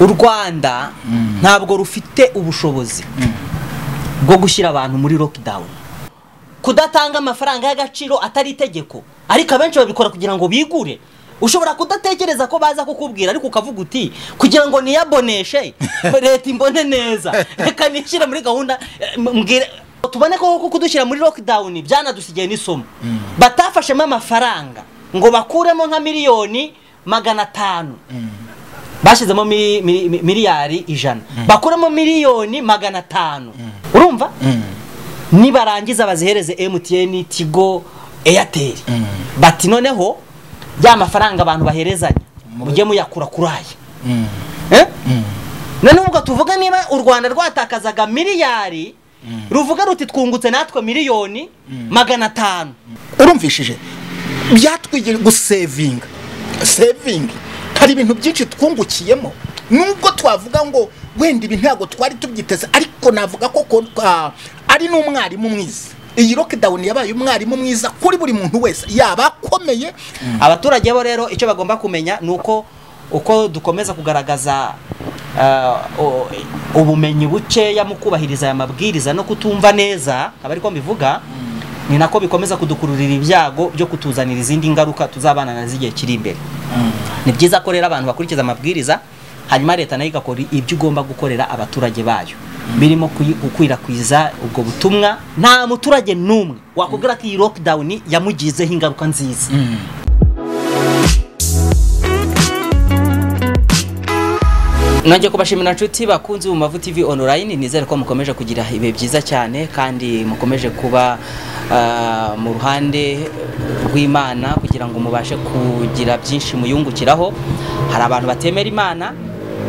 u rwanda ntabwo rufite ubushobozi bwo gushyira abantu muri lockdown kudatanga amafaranga y'agaciro atari itegeko ariko abenshi babikora kugira ngo bigure ushobora kudatekereza ko baza kukubwira ariko ukavuga uti kugira ngo niyaboneshe leta imbone neza reka nishyire muri gahunda eh, mbwire tubone ko koko kudushyira muri lockdown byanadusigaye n'isomo batafashemo amafaranga ngo bakuremo nka miliyoni magana atanu bashyizemo mili- mili- mi- miliyari ijana bakuramo miliyoni magana atanu urumva nibarangiza bazihereze emutiyeni tigo eyateri bati noneho ya mafaranga abantu baherezanya mujye muyakura kuri aya Eh? noneho ubwo tuvuga niba u rwanda rwatakazaga miliyari ruvuga ruti twungutse natwe miliyoni magana atanu urumvishije byatwigira gusevinga sevingi hari ibintu byinshi twungukiyemo nubwo twavuga ngo wenda ibi ntabwo twari tubyiteze ariko navuga ko ko- ah, ari n'umwarimu mwiza iyi lockdown yabaye umwarimu mwiza kuri buri muntu wese yaba akomeye abaturage bo rero icyo bagomba kumenya ni uko uko dukomeza kugaragaza ah, o- ubumenyi bukeya mu kubahiriza aya mabwiriza no kutumva neza aba ari ko mbivuga ni nako bikomeza kudukururira ibyago byo kutuzanira izindi ngaruka tuzabana na z'igihe kiri imbere ni byiza ko rero abantu bakurikiza amabwiriza hanyuma leta nayo igakora ibyo igomba gukorera abaturage bayo birimo kuyi- gukwirakwiza ubwo butumwa nta muturage n'umwe wakubwira ko iyi lockdown yamugizeho ingaruka nziza Nongeye kubashimira inshuti bakunzi mu Mavu TV online nizere ko mukomeje kugira ibihe byiza cyane kandi mukomeje kuba ah, mu ruhande rw'Imana kugira ngo mubashe kugira byinshi muyungukiraho hari abantu batemera Imana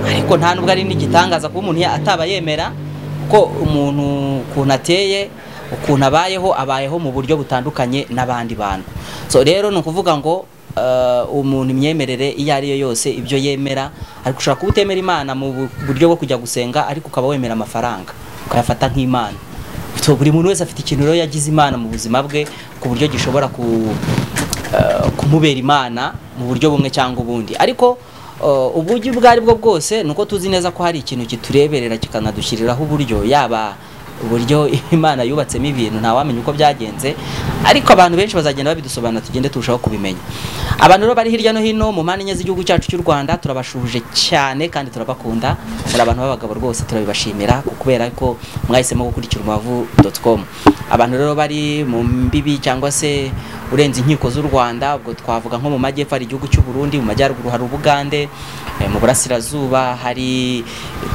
ariko nta nubwo ari n'igitangaza kuba umuntu ya- ataba yemera ko umuntu ukuntu ateye ukuntu abayeho abayeho mu buryo butandukanye n'abandi bantu so rero ni ukuvuga ngo Uh, umuntu imyemerere iyo ari yo yose ibyo yemera ariko ushobora kuba utemera imana mu bu- buryo bwo kujya gusenga ariko ukaba wemera amafaranga ukayafata nk'imana so buri muntu wese afite ikintu rero yagize imana mu buzima bwe ku buryo gishobora ku, uh, kumubera imana mu buryo bumwe cyangwa ubundi ariko uh, uburyo ubwo ari bwo bwose ni uko tuzi neza ko hari ikintu kitureberera kikanadushyiriraho uburyo yaba uburyo imana yubatsemo ibintu ntawamenya uko byagenze ariko abantu benshi bazagenda babidusobanura tugende turushaho kubimenya abantu rero bari hirya no hino mu mpande enye z'igihugu cyacu cy'u rwanda turabashuje cyane kandi turabakunda muri abantu b'abagabo rwose turabibashimira kubera ko mwahisemo gukurikira umubavu com abantu rero bari mu mbibi cyangwa se urenze inkiko z'u rwanda ubwo twavuga nko mu majyepfo hari igihugu cy'u burundi mu majyaruguru hari ubugande eh, mu burasirazuba hari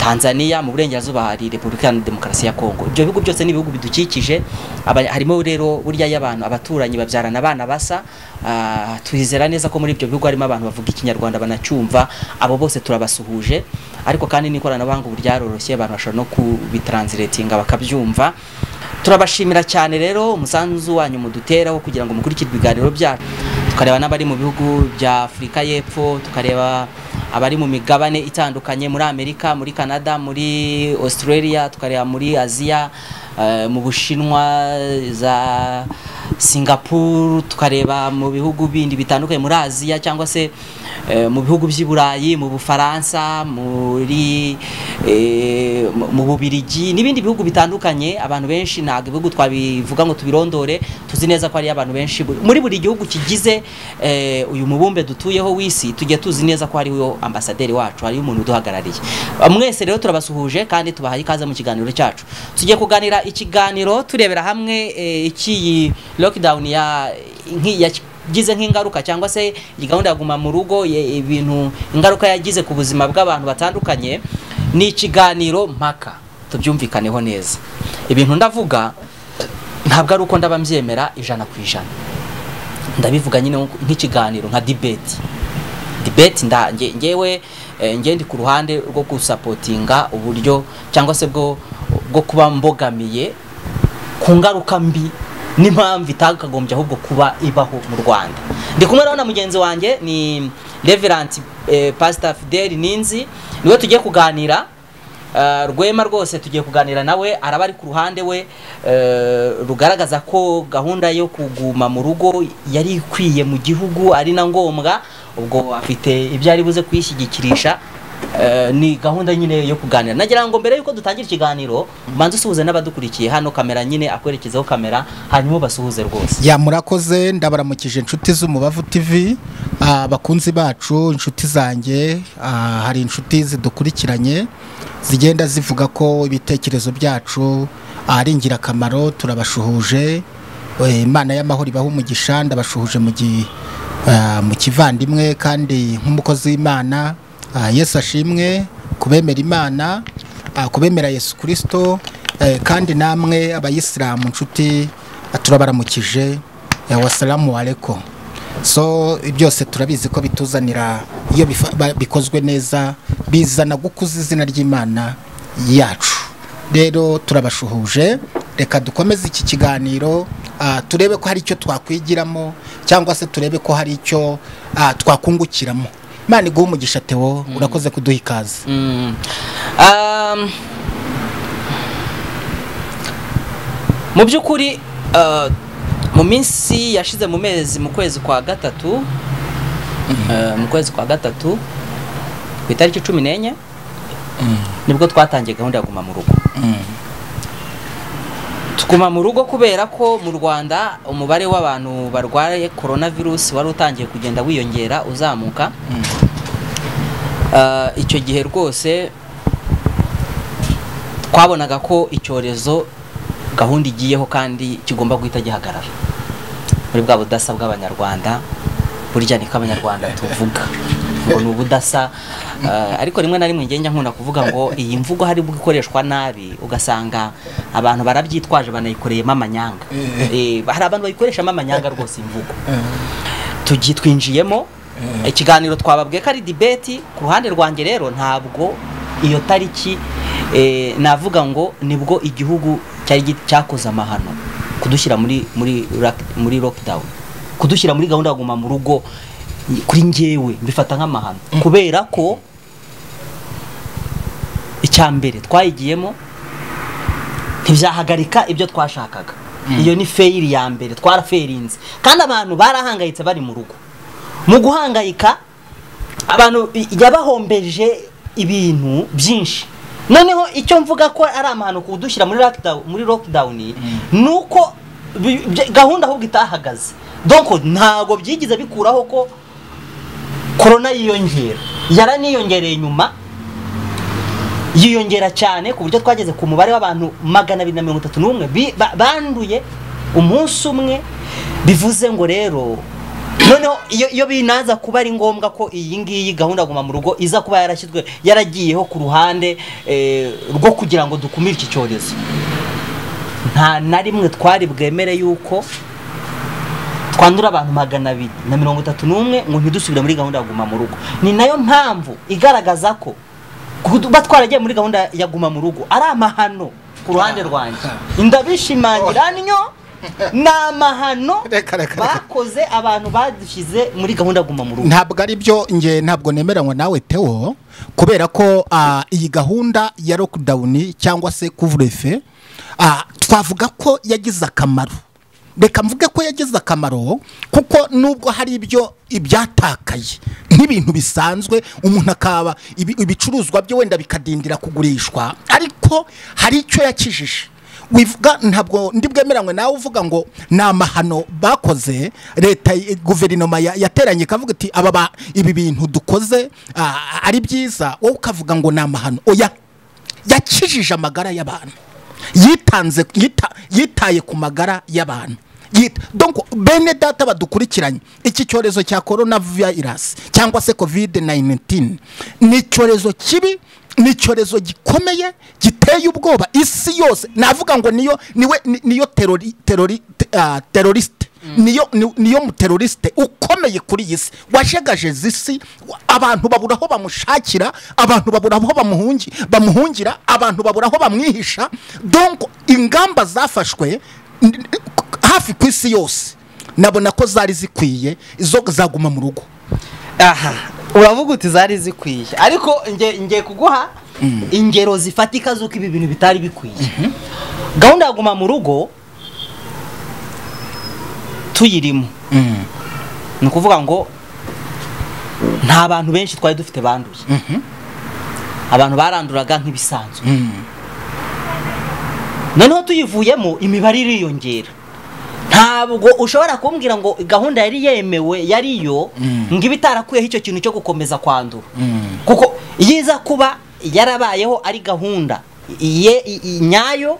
tanzania mu burengerazuba hari repubulika iharanira demokarasi ya kongo ibyo bihugu byose ni ibihugu bidukikije aba- harimo rero burya iyo abantu abaturanyi babyarana abana basa ah, twizera neza ko muri ibyo bihugu harimo abantu bavuga ikinyarwanda banacyumva abo bose turabasuhuje ariko kandi n'ikoranabuhanga ubu ryaroroshye abantu bashobora no kubitranslatinga bakabyumva turabashimira cyane rero umusanzu wanyu muduteraho kugira ngo mukurikire ibiganiro byacu tukareba n'abari mu bihugu bya afurika y'epfo tukareba abari mu migabane itandukanye muri amerika muri canada muri australia tukareba muri aziya eh, mu bushinwa za singapore tukareba mu bihugu bindi bitandukanye muri aziya cyangwa se eh, mu bihugu by'i burayi mu bufaransa muri eh, mu- mu bubirigi n'ibindi bihugu bitandukanye abantu benshi ntabwo ibihugu twabivuga ngo tubirondore tuzi neza ko hariyo abantu benshi bu- muri buri gihugu kigize eh, uyu mubumbe dutuyeho w'isi tujye tuzi neza ko hariho ambasaderi wacu hariho umuntu uduhagarariye mwese rero turabasuhuje kandi tubahaye ikaze mu kiganiro cyacu tujye kuganira ikiganiro turebera hamwe eh, icy'iyi lockdown ya nki- ya- yagize nk'ingaruka cyangwa se iyi gahunda ya guma mu rugo ye- ibintu ingaruka yagize ku buzima bw'abantu batandukanye ni ikiganiro mpaka tubyumvikaneho neza ibintu ndavuga ntabwo ari uko ndaba mbyemera ijana ku ijana ndabivuga nyine nk- nk'ikiganiro nka dibeti dibeti nda nge- ngewe eh, ngewe ndi ku ruhande rwo gusapotinga uburyo cyangwa se bwo bwo kuba mbogamiye ku ngaruka mbi n'impamvu itakagombye ahubwo kuba ibaho mu rwanda ndi kumwe rero na mugenzi wanjye ni reverant eh, pastor fidel ninzi niwe tugiye kuganira Eh, rwema rwose tugiye kuganira nawe araba ari ku ruhande we eh, rugaragaza ko gahunda yo kuguma mu rugo yari ikwiye mu gihugu ari na ngombwa ubwo afite ibyo ari buze kuyishyigikirisha Eh, ni gahunda nyine yo kuganira nagira ngo mbere yuko dutangira ikiganiro manza usuhuze n'abadukurikiye hano kamera nyine akwerekezaho kamera hanyuma ubasuhuze rwose ya murakoze ndabaramukije inshuti z'umubavu tv ah, abakunzi bacu inshuti zanjye ah, hari inshuti zidukurikiranye zigenda zivuga ko ibitekerezo byacu ah, ari ingirakamaro turabashuhuje Eh, imana y'amahoro ibaha umugisha ndabashuhuje mu gi- ah, mu kivandimwe kandi nk'umukozi w'imana ah, yesu ashimwe kubemera imana ah, kubemera yesu kirisito kandi namwe abayisilamu inshuti ah, turabaramukije eh, wasalamu aleko so byose turabizi ko bituzanira iyo bifa- ba- bikozwe neza bizana gukuza izina ry'imana yacu rero turabashuhuje reka dukomeze iki kiganiro ah, turebe ko hari icyo twakwigiramo cyangwa se turebe ko hari icyo ah, twakungukiramo imana iguhe umugisha tewo urakoze kuduha ikaze Mm. Um, mu by'ukuri uh, mu minsi yashize mu mezi mu kwezi kwa gatatu uh, mu kwezi kwa gatatu ku itariki cumi n'enye nibwo twatangiye gahunda ya guma mu rugo tuguma mu rugo kubera ko mu rwanda umubare w'abantu barwaye coronavirus wari utangiye kugenda wiyongera uzamuka Ah, icyo gihe rwose twabonaga ko icyorezo gahunda igiyeho kandi kigomba guhita gihagarara muri bwa budasa bw'abanyarwanda burya niko abanyarwanda tuvuga ngo ni ubudasa Ah, ariko rimwe na rimwe ngenda nkunda kuvuga ngo iyi mvugo hari ubwo ikoreshwa nabi ugasanga abantu barabyitwaje banayikoreyemo amanyanga Eh, hari abantu bayikoreshamo amanyanga rwose imvugo tugi twinjiyemo ikiganiro twababwiye ko ari dibeti ku ruhande rwanjye rero ntabwo iyo tariki eh, navuga ngo nibwo igihugu cyari gi- cyakoze amahano kudushyira muri muri lock- muri lockdown kudushyira muri gahunda yo kuguma mu rugo kuri njyewe mbifata nk'amahano kubera ko icya mbere twayigiyemo ntibyahagarika ibyo twashakaga iyo ni feyiri ya mbere twaraferinze kandi abantu barahangayitse bari mu rugo mu guhangayika abantu i- yabahombeje ibintu byinshi noneho icyo mvuga ko ari amahano kudushyira muri lockdown, muri lockdown ni uko bi- bya- gahunda ahubwo itahagaze donko ntabwo byigize bikuraho ko korona yiyongera yaraniyongereye nyuma yiyongera cyane ku buryo twageze ku mubare w'abantu magana abiri na mirongo itatu n'umwe bi- ba- banduye umunsi umwe bivuze ngo rero noneho iyo, iyo binaza kuba ari ngombwa ko iyi ngiyi gahunda guma mu rugo iza kuba yarashyizwe yaragiyeho ku ruhande eh, rwo kugira ngo dukumire iki cyorezo nta na rimwe twari bwemere yuko twandura abantu magana abiri na mirongo itatu n'umwe ngo ntidusubire muri gahunda ya guma mu rugo ni nayo mpamvu igaragaza ko kuba twaragiye muri gahunda ya guma mu rugo ari amahano ku ruhande rwanjye ndabishimangira nyo ni amahano Reka, reka, reka. bakoze abantu badushyize muri gahunda ya guma mu rugo ntabwo ari byo nge ntabwo nemeranywa nawe tewo kubera ko ah, iyi gahunda ya lockdown cyangwa se couvre-feu ah, twavuga ko yagize akamaro reka mvuge ko yagize akamaro kuko nubwo hari ibyo ibyatakaye nk'ibintu bisanzwe umuntu akaba ibi- ibicuruzwa bye wenda bikadindira kugurishwa ariko hari icyo yakijije wivuga ntabwo ndi bwemeranywe nawe uvuga ngo ni amahano bakoze leta y- guverinoma ya- yateranye ikavuga iti aba ba- ibi bintu dukoze ah, ari byiza wowe ukavuga ngo ni amahano oya yakijije amagara y'abantu yitanze yita- yitaye ku magara y'abantu Yita- donc bene data badukurikiranye iki cyorezo cya corona virus cyangwa se covid 19 ni icyorezo kibi ni icyorezo gikomeye giteye ubwoba isi yose navuga ngo niyo niwe ni- niyo terori terori te- ah, teroriste niyo ni- niyo muteroriste ukomeye kuri iyi si wajegajeza isi wa- abantu babura aho bamushakira abantu babura aho bamuhungi bamuhungira abantu babura aho bamwihisha donc ingamba zafashwe n- n- hafi ku isi yose nabona ko zari zikwiye izo zaguma mu rugo aha uravuga uti zari zikwiye ariko nge ngiye kuguha ingero zifatika z'uko ibi bintu bitari bikwiye gahunda ya guma mu rugo tuyirimo ni ukuvuga ngo nta bantu benshi twari dufite banduye abantu baranduraga nk'ibisanzwe noneho tuyivuyemo imibare iriyongera ntabwo ushobora kumbwira ngo gahunda yari yemewe yariyo ngo ibe itarakuyeho icyo kintu cyo gukomeza kwandura kuko yiza kuba yarabayeho ari gahunda ye- i- i- nyayo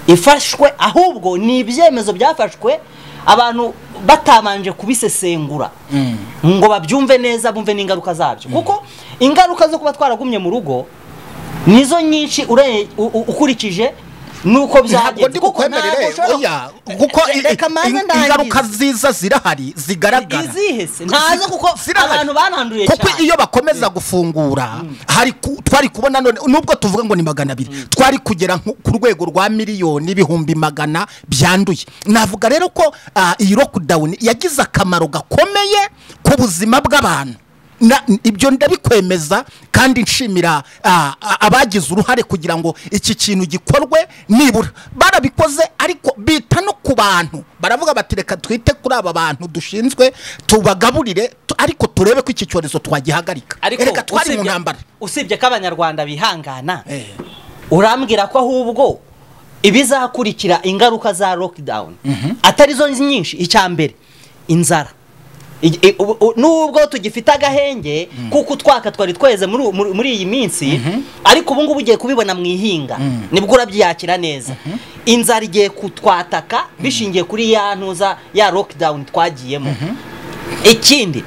ifashwe ahubwo ni ibyemezo byafashwe abantu batabanje kubisesengura ngo babyumve neza bumve n'ingaruka zabyo kuko ingaruka zo kuba twaragumye mu rugo nizo nyinshi ure- u- u- ukurikije nuko ntabwo byagenze ndi bukwemerere ushobora- oya kuko i- i- reka manze in- ndangize. ingaruka ziza zirahari zigaragara izihe se ntazo kuko Zirahari. abantu bananduriye kuko cyane iyo bakomeza gufungura hari ku- twari kubona none nubwo tuvuga ngo ni magana abiri twari kugera nko ku rwego rwa miliyoni ibihumbi magana byanduye navuga rero ko ah, iyi lockdown yagize akamaro gakomeye ku buzima bw'abantu Na- ibyo ndabikwemeza kandi nshimira ah, ah, abagize uruhare kugira ngo iki kintu gikorwe nibura barabikoze ariko bita no ku bantu baravuga bati reka twite kuri aba bantu dushinzwe tubagaburire tu- ariko turebe ko iki cyorezo twagihagarika reka twari mu usibye- ntambara usibye ko abanyarwanda bihangana Eh. urambwira ko ahubwo ibizakurikira ingaruka za lockdown atari zo nyinshi icya mbere inzara I- i- u- u- nubwo tugifite agahenge kuko utwaka twari tweze muri u- muri- muri iyi minsi ariko ubu ngubu ugiye kubibona mu ihinga nibwo urabyiyakira neza inzara igiye kutwataka bishingiye kuri ya ntuza ya lockdown twagiyemo ikindi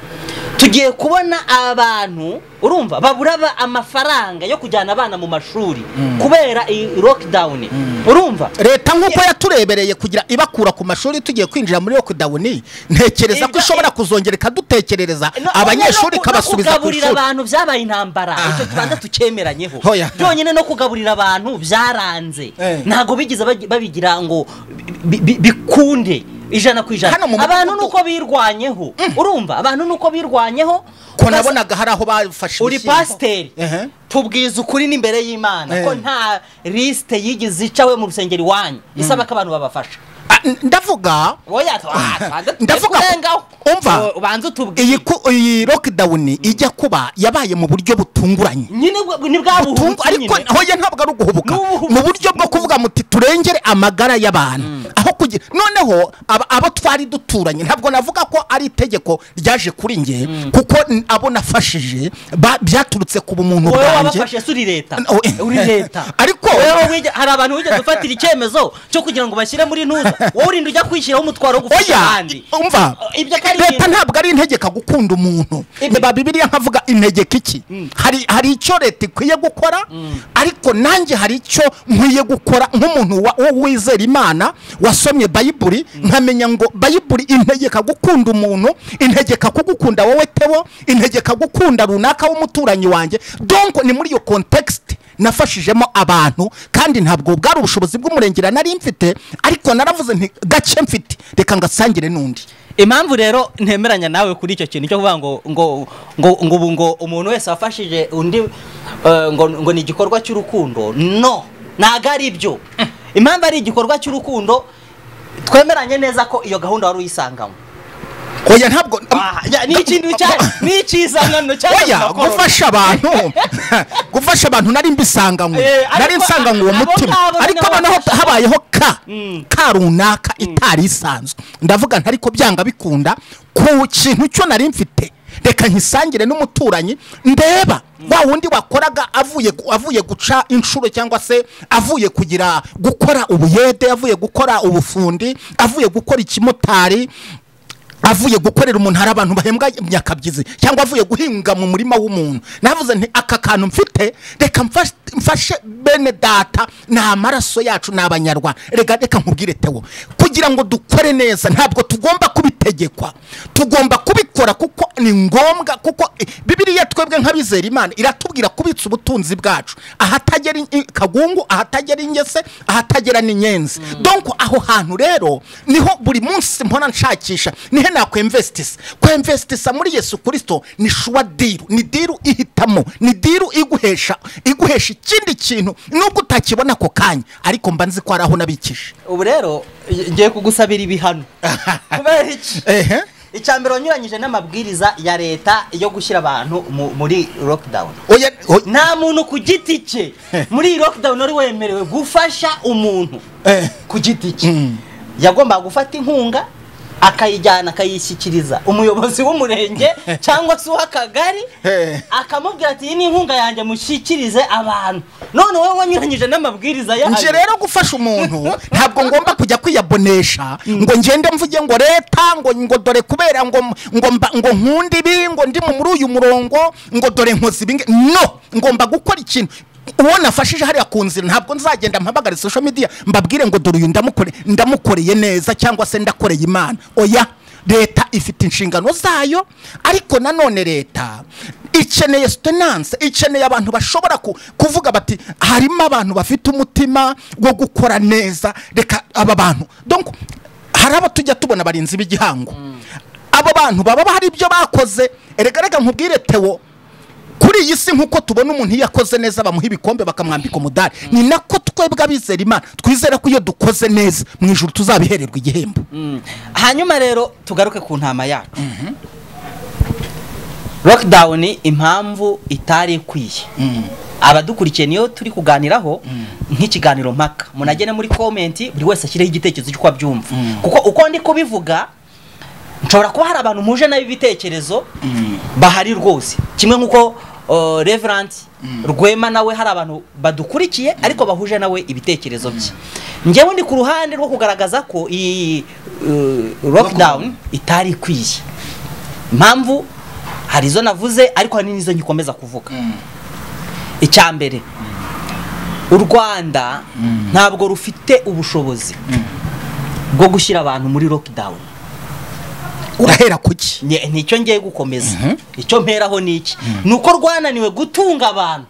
tugiye kubona abantu urumva babura ba- amafaranga yo kujyana abana mu mashuri kubera iyi lockdown urumva leta nk'uko yaturebereye kugira ibakura ku mashuri tugiye kwinjira muri lockdown ntekereza ko Iba- ishobora kuzongera ikadutekerereza No- abanyeshuri no- no- ikabasubiza no ku kugaburira ishuri abantu byabaye intambara icyo tubanza tukemeranyeho Hoya. byonyine no kugaburira abantu byaranze Eh. ntabwo bigeze bagi- babigira ngo bi- bi- bikunde ijana ku ijana Hano mu abantu mudugudu- nuko birwanyeho urumva abantu nuko birwanyeho ko basa- nabonaga hari aho bafashe uri ibishyimbo. pasiteri Ehe. tubwiza ukuri n'imbere y'imana ko Eh. nta lisite yigeze icawe mu rusengero iwanyu isaba ko abantu babafasha Ah, n- ndavuga oya twabanza Ndavuga- turengaho umva. ubanza utubwire iyi ku- iyi lockdown ijya kuba yabaye mu buryo butunguranye nyine bwe- ni bwa Tungu- buhubutsi ariko nyine hoya ntabwo ari uguhubuka Ni ubuhubutsi. mu buryo bwo kuvuga muti turengere amagara y'abantu aho kugira noneho aba- abo twari duturanye ntabwo navuga ko ari itegeko ryaje kuri nge kuko n- abo nafashije ba- byaturutse ku bumuntu wowe bwanjye wabafashe si uri leta N- oye. uri leta Ariko- Wowe wige- hari abantu wigeze ufatira icyemezo cyo kugira ngo bashyire muri nuza wowe urinde ujya kwishyiraho umutwaro wo gufasha oya abandi umva Ibyo ko ari leta ibintu- ntabwo ari integeka gukunda umuntu Ibyo- niba bibiliya nkavuga integeka iki hari hari icyo leta ikwiye gukora ariko nanjye hari icyo nkwiye gukora nk'umuntu wa- wo wizera imana wasomye bayiburi nkamenya ngo bayiburi integeka gukunda umuntu integeka kugukunda wowe tebo integeka gukunda runaka w'umuturanyi wanjye donko ni muri iyo kontekisite nafashijemo abantu kandi ntabwo bwari ubushobozi bw'umurengera nari mfite ariko naravuze nti gake mfite reka ngasangire n'undi impamvu rero ntemeranya nawe kuri icyo kintu cyo kuvuga ngo ngo ngo ngo ubu ngo umuntu wese wafashije undi eh, ngo ngo ni igikorwa cy'urukundo no ntago ari byo impamvu ari igikorwa cy'urukundo twemeranye neza ko iyo gahunda wari uyisangamo oya ntabwo Ah, ya- ni ikintu cya- ni icyizangano oya gufasha abantu gufasha abantu nari mbisanganywe Eh, ariko nari nsanganywe uwo abo mutima ngabo ariko nabo noneho bafasha. habayeho ka ka runaka itari isanzwe ndavuga ntari ko byanga bikunda ku kintu cyo nari mfite reka nkisangire n'umuturanyi ndeba wa wundi wakoraga avuye gu- avuye guca inshuro cyangwa se avuye kugira gukora ubuyede avuye gukora ubufundi avuye gukora ikimotari avuye gukorera umuntu hari abantu bahembwa nyakabyizi cyangwa avuye guhinga mu murima w'umuntu navuze nti aka kantu mfite reka mfashe- mfashe bene data ni amaraso yacu ni abanyarwanda reka reka nkubwire tewo kugira ngo dukore neza ntabwo tugomba kubitegekwa tugomba kubikora kuko ni ngombwa kuko eh, bibiliya twebwe nk'abizera imana iratubwira kubitsa ubutunzi bwacu ahatagera in- i- kagungu ahatagera ingese ahatagera n'inyenzi donc aho hantu rero niho buri munsi mpora nshakisha nihe nakwemvestisa kwemvestisa muri yesu kirisito ni shuwa diru ni diru ihitamo ni diru iguhesha iguhesha ikindi kintu nubwo utakibona ako kanya ariko mba nzi ko hari aho nabikije ubu rero ngiye kugusabira ibihano kubera iki ehe icya mbere wanyuranyije n'amabwiriza ya leta yo gushyira abantu mu- muri lockdown oya oya- nta muntu ku giti cye muri iyi lockdown wari wemerewe gufasha umuntu eh, ku giti cye Mm. yagombaga gufata inkunga akayijyana akayishyikiriza umuyobozi w'umurenge cyangwa se uw'akagari Eh. akamubwira ati iyi ni inkunga yanjye mushyikirize abantu none wowe wanyuranyije n'amabwiriza yayo nje rero gufasha umuntu ntabwo ngomba kujya kwiyabonesha ngo ngende mvuge ngo leta ngo ngo dore kubera ngo ngo mba- ngo nkunda ibi ngo ndi mu- muri uyu murongo ngo dore nkoze ibi ngi- no ngomba gukora ikintu uwo nafashije hariya ku nzira ntabwo nzagenda mpamagare social media mbabwire ngo dore uyu ndamukore ndamukoreye neza cyangwa se ndakoreye imana oya leta ifite inshingano zayo ariko nanone leta ikeneye sutenanse ikeneye abantu bashobora ku- kuvuga bati harimo abantu bafite umutima wo gukora neza reka aba bantu donc hari abo tujya tubona abarinzi b'igihango abo bantu baba hari ibyo bakoze erega reka nkubwire tewo kuri iyi si nk'uko tubona umuntu iyo akoze neza bamuha ibikombe bakamwambika umudari ni nako twebwe abizera imana twizera ko iyo dukoze neza mu ijoro tuzabihererwa igihembo Mm. hanyuma rero tugaruke ku ntama yacu lockdown impamvu itari ikwiye abadukurikiye niyo turi kuganiraho nk'ikiganiro mpaka munagene muri comment buri wese ashyireho igitekerezo cy'uko abyumva kuko uko ndi kubivuga nshobora kuba hari abantu muje nabi ibitekerezo bahari rwose kimwe nk'uko uh, reverant rwema nawe hari abantu badukurikiye ariko bahuje nawe ibitekerezo bye njyewe ndi ku ruhande rwo kugaragaza ko iyi uh, lockdown itari ikwiye impamvu hari izo navuze ariko hari n'izo ngikomeza kuvuga icya mbere u rwanda ntabwo rufite ubushobozi bwo gushyira abantu muri lockdown urahera kuki Nye- nicyo ngiye gukomeza icyo mperaho ni iki ni uko rwananiwe gutunga abantu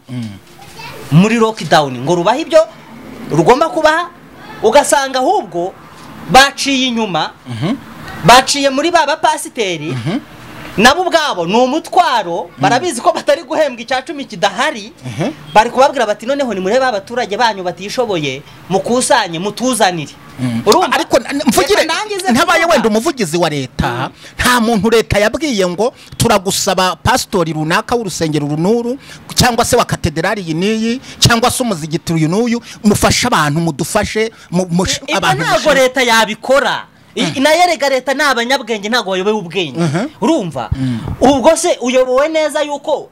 muri lockdown ngo rubahe ibyo rugomba kubaha ugasanga ahubwo baciye inyuma baciye muri ba bapasiteri nabo ubwabo ni umutwaro barabizi ko batari guhembwa icya cumi kidahari bari kubabwira bati noneho nimurebe abaturage banyu batishoboye mukusanye mutuzanire urumva ariko na- mvugire Reka ndangize ntabaye kuvuga. wenda umuvugizi wa leta nta muntu leta yabwiye ngo turagusaba pasitori runaka w'urusengero runuru cyangwa se wa katederali iyi n'iyi cyangwa se umuzigitiro uyu n'uyu mufashe abantu mudufashe mu- mush- ibyo abantu ntabwo mushe- leta yabikora I- nayo rega leta ni abanyabwenge ntabwo bayoboye ubwenge urumva ubwo se uyobowe neza yuko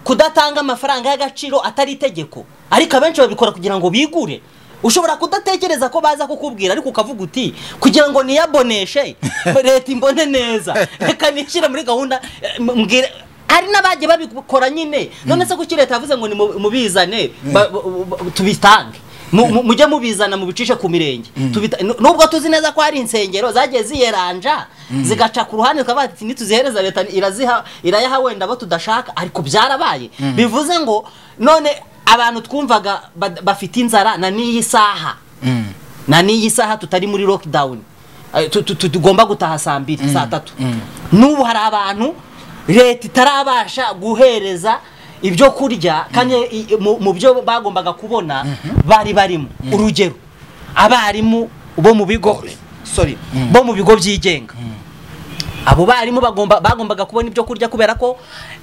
kudatanga amafaranga y'agaciro atari itegeko ariko abenshi babikora kugira ngo bigure ushobora kudatekereza ko baza kukubwira ariko ukavuga uti kugira ngo niyaboneshe leta imbone neza reka nishyire muri gahunda eh, m- mbwire hari n'abagiye babikora nyine none se kuki leta yavuze ngo ni mu- mubizane ba- bu- bu- tubitange Mu- mu- mujye mubizana mubicishe ku mirenge Tubita- nu- nubwo tuzi neza ko hari insengero zagiye ziyeranja zigaca ku ruhande tukavuga ati nituzihereza leta iraziha irayaha wenda abo tudashaka ariko byarabaye bivuze ngo none abantu twumvaga bad- bafite inzara na n'iyi saha na n'iyi saha tutari muri lockdown Eh, tu- tu- tu- tugomba gutaha saa mbiri saa tatu n'ubu hari abantu leta itarabasha guhereza ibyo kurya kandi i- mu- mu byo bagombaga kubona bari barimo urugero abarimu bo mu bigo sorry bo mu bigo byigenga abo barimu bagomba bagombaga kubona ibyo kurya kubera ko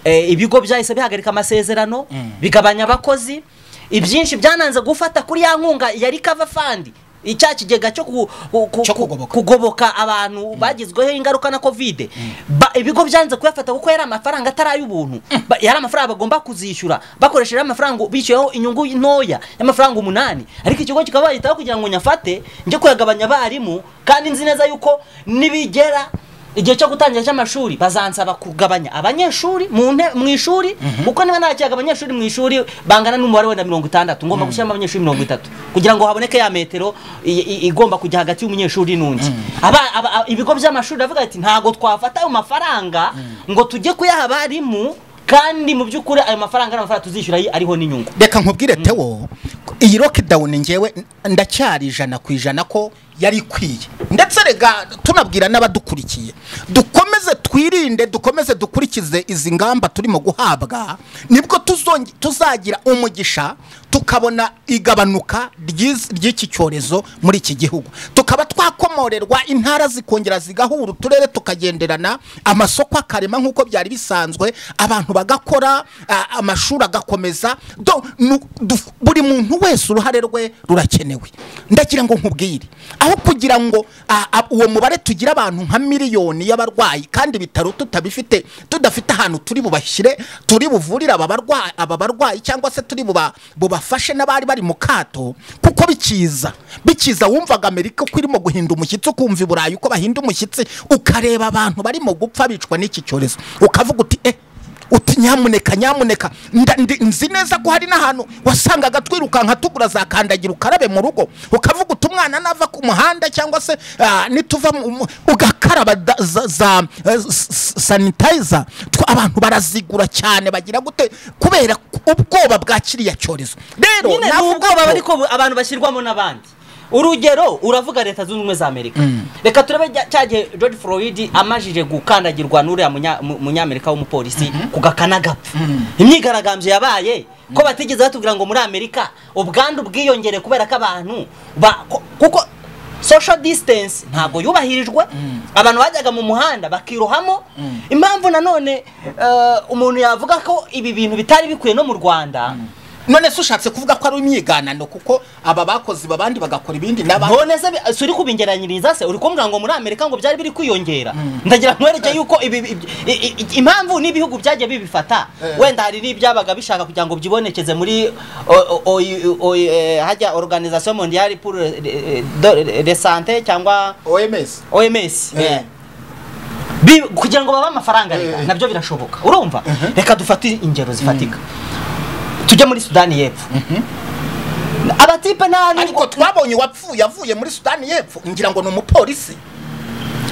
eh, ibigo byahise bihagarika amasezerano bigabanya abakozi ibyinshi byananze gufata kuri ya nkunga ya recover fund icya kigega cyo ku- ku- ku- Cyo ku- kugoboka. kugoboka abantu bagizweho ingaruka na covid Ba- ibigo byanze kuyafata kuko yari amafaranga atari ay'ubuntu Ba- yari amafaranga bagomba kuzishyura bakoresheje amafaranga bishyuyeho inyungu ntoya y'amafaranga umunani ariko ikigo kikaba bagitaho kugira ngo nyafate njye kuyagabanya abarimu kandi nzi neza yuko nibigera igihe cyo gutangira cy'amashuri bazansaba kugabanya abanyeshuri mu nte- mu ishuri kuko niba nakiraga abanyeshuri mu ishuri bangana n'umubare wenda mirongo itandatu ngomba gushyiramo abanyeshuri mirongo itatu kugira ngo haboneke ya metero i- i- igomba kujya hagati y'umunyeshuri n'undi Aba- aba- a- ibigo by'amashuri biravuga ati ntabwo twafata ayo mafaranga ngo tujye kuyaha abarimu kandi mu by'ukuri ayo mafaranga ari amafaranga tuzishyura ayi- ariho n'inyungu reka nkubwire tewo iyi lockdown ngewe ndacyari ijana ku ijana ko yari ikwiye ndetse rega tunabwira n'abadukurikiye dukomeze twirinde dukomeze dukurikize izi ngamba turimo guhabwa nibwo tuzonge- tuzagira umugisha tukabona igabanuka ry'iz- ry'iki cyorezo muri iki gihugu tukaba twakoma gukomorerwa intara zikongera zigahura uturere tukagenderana amasoko akarema nk'uko byari bisanzwe abantu bagakora a- amashuri agakomeza do- nu- du- buri muntu wese uruhare rwe rurakenewe ndagira ngo nkubwire aho kugira ngo a- a- uwo mubare tugira abantu nka miliyoni y'abarwayi kandi ibitaro tutabifite tudafite ahantu turi bubashyire turi buvurire aba barwa- aba barwayi cyangwa se turi buba- bubafashe n'abari bari mu kato kuko bikiza bikiza wumvaga amerika ko irimo guhinda umushyitsi ukumva i burayi uko bahinda umushyitsi ukareba abantu barimo gupfa bicwa n'iki cyorezo ukavuga uti eh uti nyamuneka nyamuneka nda- ndi- nzi neza ko hari n'ahantu wasangaga twirukanka tugura za kandagira ukarabe mu rugo ukavuga uti umwana nava ku muhanda cyangwa se ah, nituva mu- mu- ugakaraba da- za- za eh, s- s- sanitizer twa- abantu barazigura cyane bagira gute kubera ubwoba bwa kiriya cyorezo rero nyine ni navuga ubwoba ko- ariko bu- abantu bashyirwamo n'abandi urugero uravuga leta zunze ubumwe za amerika reka turebe jya- cya gihe george floyd amajije gukandagirwa n'uriya munya- mu- munyamerika w'umupolisi ku gakana gapfa imyigaragambyo yabaye ko batigeze batubwira ngo muri amerika ubwandu bwiyongere kubera ko abantu ba- ko- kuko social distance ntabwo yubahirijwe abantu bajyaga mu muhanda bakirohamo impamvu nanone eh, umuntu yavuga ko ibi bintu bitari bikwiye no mu rwanda none se ushatse kuvuga ko ari imyiganano kuko aba bakozi babandi bagakora ibindi n'abandi none se bi- si uri kubingeranyiriza se uri kumbwira ngo muri amerika ngo byari biri kwiyongera ndagira nkwereke yuko ibi- ibi- i- i- impamvu n'ibihugu byagiye bibifata wenda hari n'ibyabaga bishaka kugira ngo byibonekeze muri o- o- o- o- eh, hajya organisation mondiale pour eh, eh, de- de sante cyangwa oms oms Eh. eh. Bi- kugira ngo babe amafaranga reka Eh. nabyo birashoboka urumva reka dufate ingero zifatika tujye muri sudani y'epfo abatipe n'abandi ariko twabonye uwapfuye avuye muri sudani y'epfo ngira ngo ni umupolisi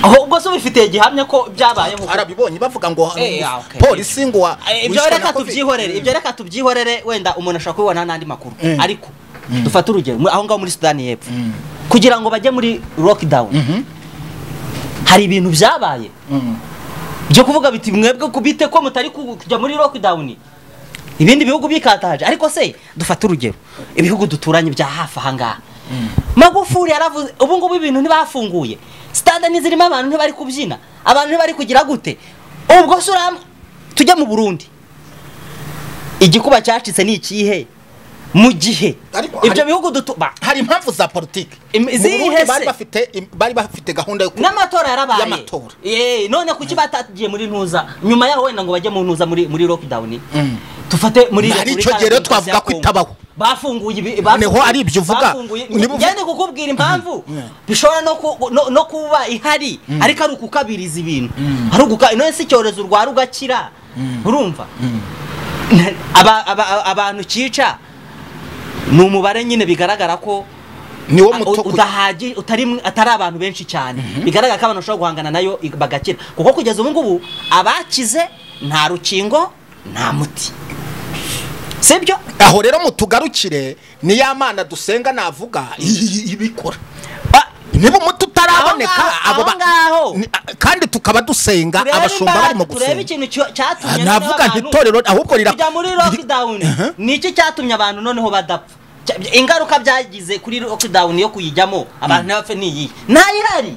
ahubwo se ubifitiye gihamya ko byabaye nk'uko arabibonye bavuga ngo Eh, ah, okay. polisi ngo wa- Eh, ibyo wishwe na reka covid. tubyihorere ibyo reka tubyihorere wenda umuntu ashobora kubibona n'andi makuru Mm. ariko dufate urugero muri- aho ngaho muri sudani y'epfo kugira ngo bajye muri lockdown hari ibintu byabaye Mm. byo kuvuga biti mwebwe kubite ko mutari ku- kujya muri lockdown ibindi bihugu bikataje ariko se dufate urugero ibihugu duturanye bya hafi aha ngaha magufuri yaravuze ubu ngubu ibintu ntibafunguye stade ntizirimo abantu ntibari kubyina abantu ntibari kugira gute ubwo se uram tujya mu burundi igikuba cyacitse ni ikihe mu gihe Ariko- ibyo ariko- bihugu dutu ba- hari impamvu za politiki Im- Mu izihe Burundi bari se? bafite im- bari bafite gahunda yo ku- n'amatora yarabaye Y'amatora. Eh, none kuki batagiye muri ntuza nyuma yaho wenda ngo bajye mu ntuza muri muri lockdown Mm. dufate muri Hari Repubulika icyo gihe rero Demokarasi twavuga ya ko Congo. itabaho. bafunguye ibi Noneho bafunguye- ari ibyo uvuga. bafunguye Niba uvuga- ngende kukubwira impamvu Mhm. bishobora no ku- no- no kuba ihari ariko ari ukukabiriza ibintu ari ukuka none se icyorezo urwara ugakira urumva Aba- aba- abantu cyica ni umubare nyine bigaragara ko niwo Ah, muto ku- udahaji utari mw- atari abantu benshi cyane bigaragara ko abantu bashobora guhangana nayo i- bagakira kuko kugeza ubu ngubu abakize nta rukingo nta muti sibyo aho rero mutugarukire ni ya mana dusenga navuga i- i- ibikora niba umuti utaraboneka Aho ngaho- abo aho ba- ngaho. Ni- a- kandi tukaba dusenga abashumba barimo turebe gusenga ikintu cyo- Ah, cyatumye navuga nti itorero ahubwo rira kujya muri lockdown niki cyatumye abantu noneho badapfa Cya- ingaruka byagize kuri lockdown yo kuyijyamo abantu ntibapfe ni iyi ntayihari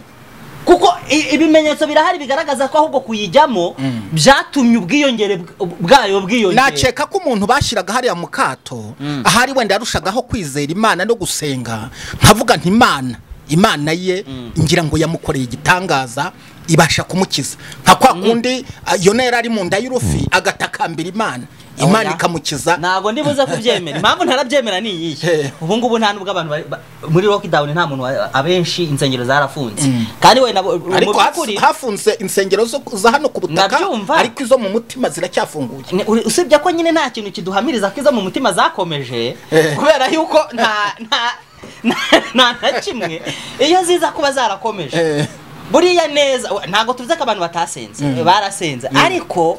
kuko i- ibimenyetso birahari bigaragaza ko ahubwo kuyijyamo byatumye ubwiyongere bw- bwayo bwiyongera nakeka ko umuntu bashyiraga hariya mu kato ahari wenda yarushagaho kwizera imana no gusenga nkavuga nti imana imana ye ngira ngo yamukoreye igitangaza ibasha kumukiza nka kwa kundi ah, yona yari ari mu nda y'urufi agatakambira imana Oya. imana ikamukiza ntabwo ndibuze kubyemera impamvu ntarabyemera ni iyihe He. ubu ngubu nta nubwo abantu bari- ba- muri lockdown nta muntu wa- abenshi insengero zarafunze kandi wenda mu ariko by'ukuri hafu- hafunze insengero zo za hano ku butaka Ndabyumva. ariko izo mu mutima ziracyafunguye Ni- uri- usibye ko nyine nta kintu kiduhamiriza ko izo mu mutima zakomeje Eh. kubera yuko nta nta- nta- nta na kimwe iyo ziza kuba zarakomeje Eh. buriya neza we- ntabwo tuvuze ko abantu batasenze barasenze ariko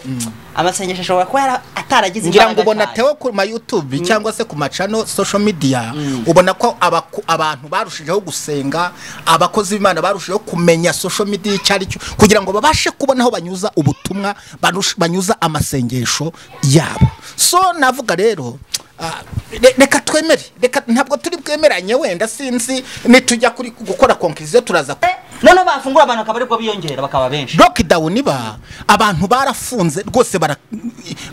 amasengesho ashobora kuba yara- ataragize ngira ngo imbaraga ubona cyane. tewe ku ma youtube cyangwa se ku macano social media ubona ko abaku- abantu barushijeho gusenga abakozi b'imana barushijeho kumenya social media icyo ari cyo kugira ngo babashe kubona aho banyuza ubutumwa barush- banyuza amasengesho yabo so navuga rero ah, re- reka tu- twemere reka ntabwo turi bwemeranye wenda sinzi nitujya kuri gukora konkiriziyo turaza ku- noneho bafungura abantu akaba aribwo biyongera bakaba benshi lockdown ba abantu barafunze rwose bara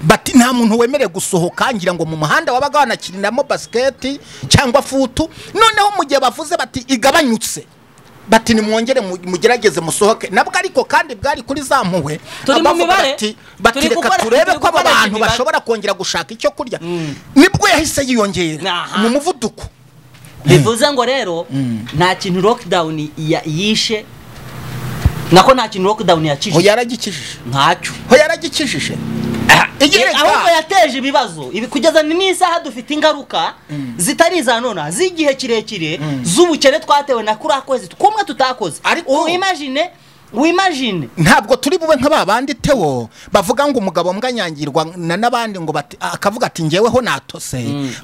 bati nta muntu wemerewe gusohoka ngira ngo mu muhanda wabaga wanakirinamo basiketi cyangwa futu noneho mu gihe bavuze bati igabanyutse bati nimwongere mu- mugerageze musohoke nabwo ariko kandi bwari kuri za mpuhwe Turi mu abavuga mibare. bati bati Turi reka gukora- turebe turi ko aba gukoresha bantu imibare." bashobora kongera gushaka icyo kurya nibwo yahise yiyongera Aha. mu muvuduko bivuze ngo rero nta kintu lockdown ya- yishe nako nta kintu lockdown ho yakije yaragikijije ntacyo ho yaragikijije igihe Eh, ahubwo yateje ibibazo ibi kugeza ni n'isaha dufite ingaruka zitari iza nona z'igihe kirekire z'ubukene twatewe na kuriya kwezi kumwe tutakoze Ariko- wimajine wimajine ntabwo turi bube nka ba bandi tewo bavuga ngo umugabo mbwanyangirwa na n'abandi ngo bati- akavuga ati ngeweho natose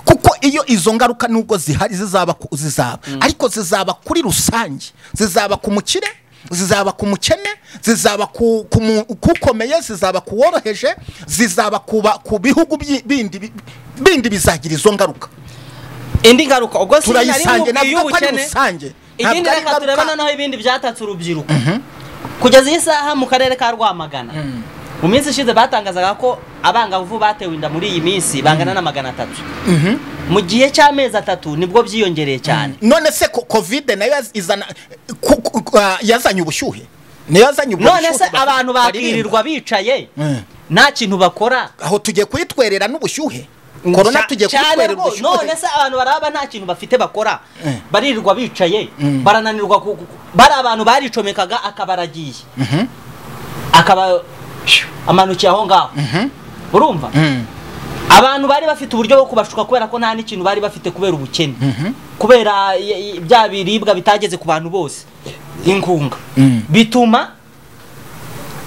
kuko iyo izo ngaruka nubwo zihari zizaba ku- zizaba ariko zizaba kuri rusange zizaba ku mukire zizaba ku mukene zizaba ku ku mu- kukomeye zizaba ku woroheje zizaba ku ba- ku bihugu byi- bindi bi- bindi bizagira izo ngaruka indi ngaruka ubwo si nari mubwiye turayisange navuga ko ari ubukene. rusange ikindi ari reka turebe ngaruka noneho ibindi byatatse urubyiruko kugeza iyi saha mu karere ka rwamagana mu minsi ishize batangazaga ko abangavu batewe inda muri iyi minsi bangana na magana atatu mu gihe cy'amezi atatu nibwo byiyongereye cyane none se ko covid nayo yaz- izana ku- ku- ku- ah, yazanye ubushyuhe niyo yazanye ubwo none se bushyuhe bari- abantu bakirirwa bicaye Mm. nta kintu bakora aho tugiye kuyitwerera n'ubushyuhe korona Ca- tugiye cyane kuyitwerera rwose. ubushyuhe none se abantu baraba nta kintu bafite bakora Mm. baririrwa bicaye Mm. barananirwa ku- ku- bari abantu baricomekaga akabaragiye akaba amanukiye aho ngaho urumva Mm. abantu bari bafite uburyo bwo kubashuka kubera ko nta n'ikintu bari bafite kubera ubukene kubera i- i- bya biribwa bitageze ku bantu bose inkunga Mm. bituma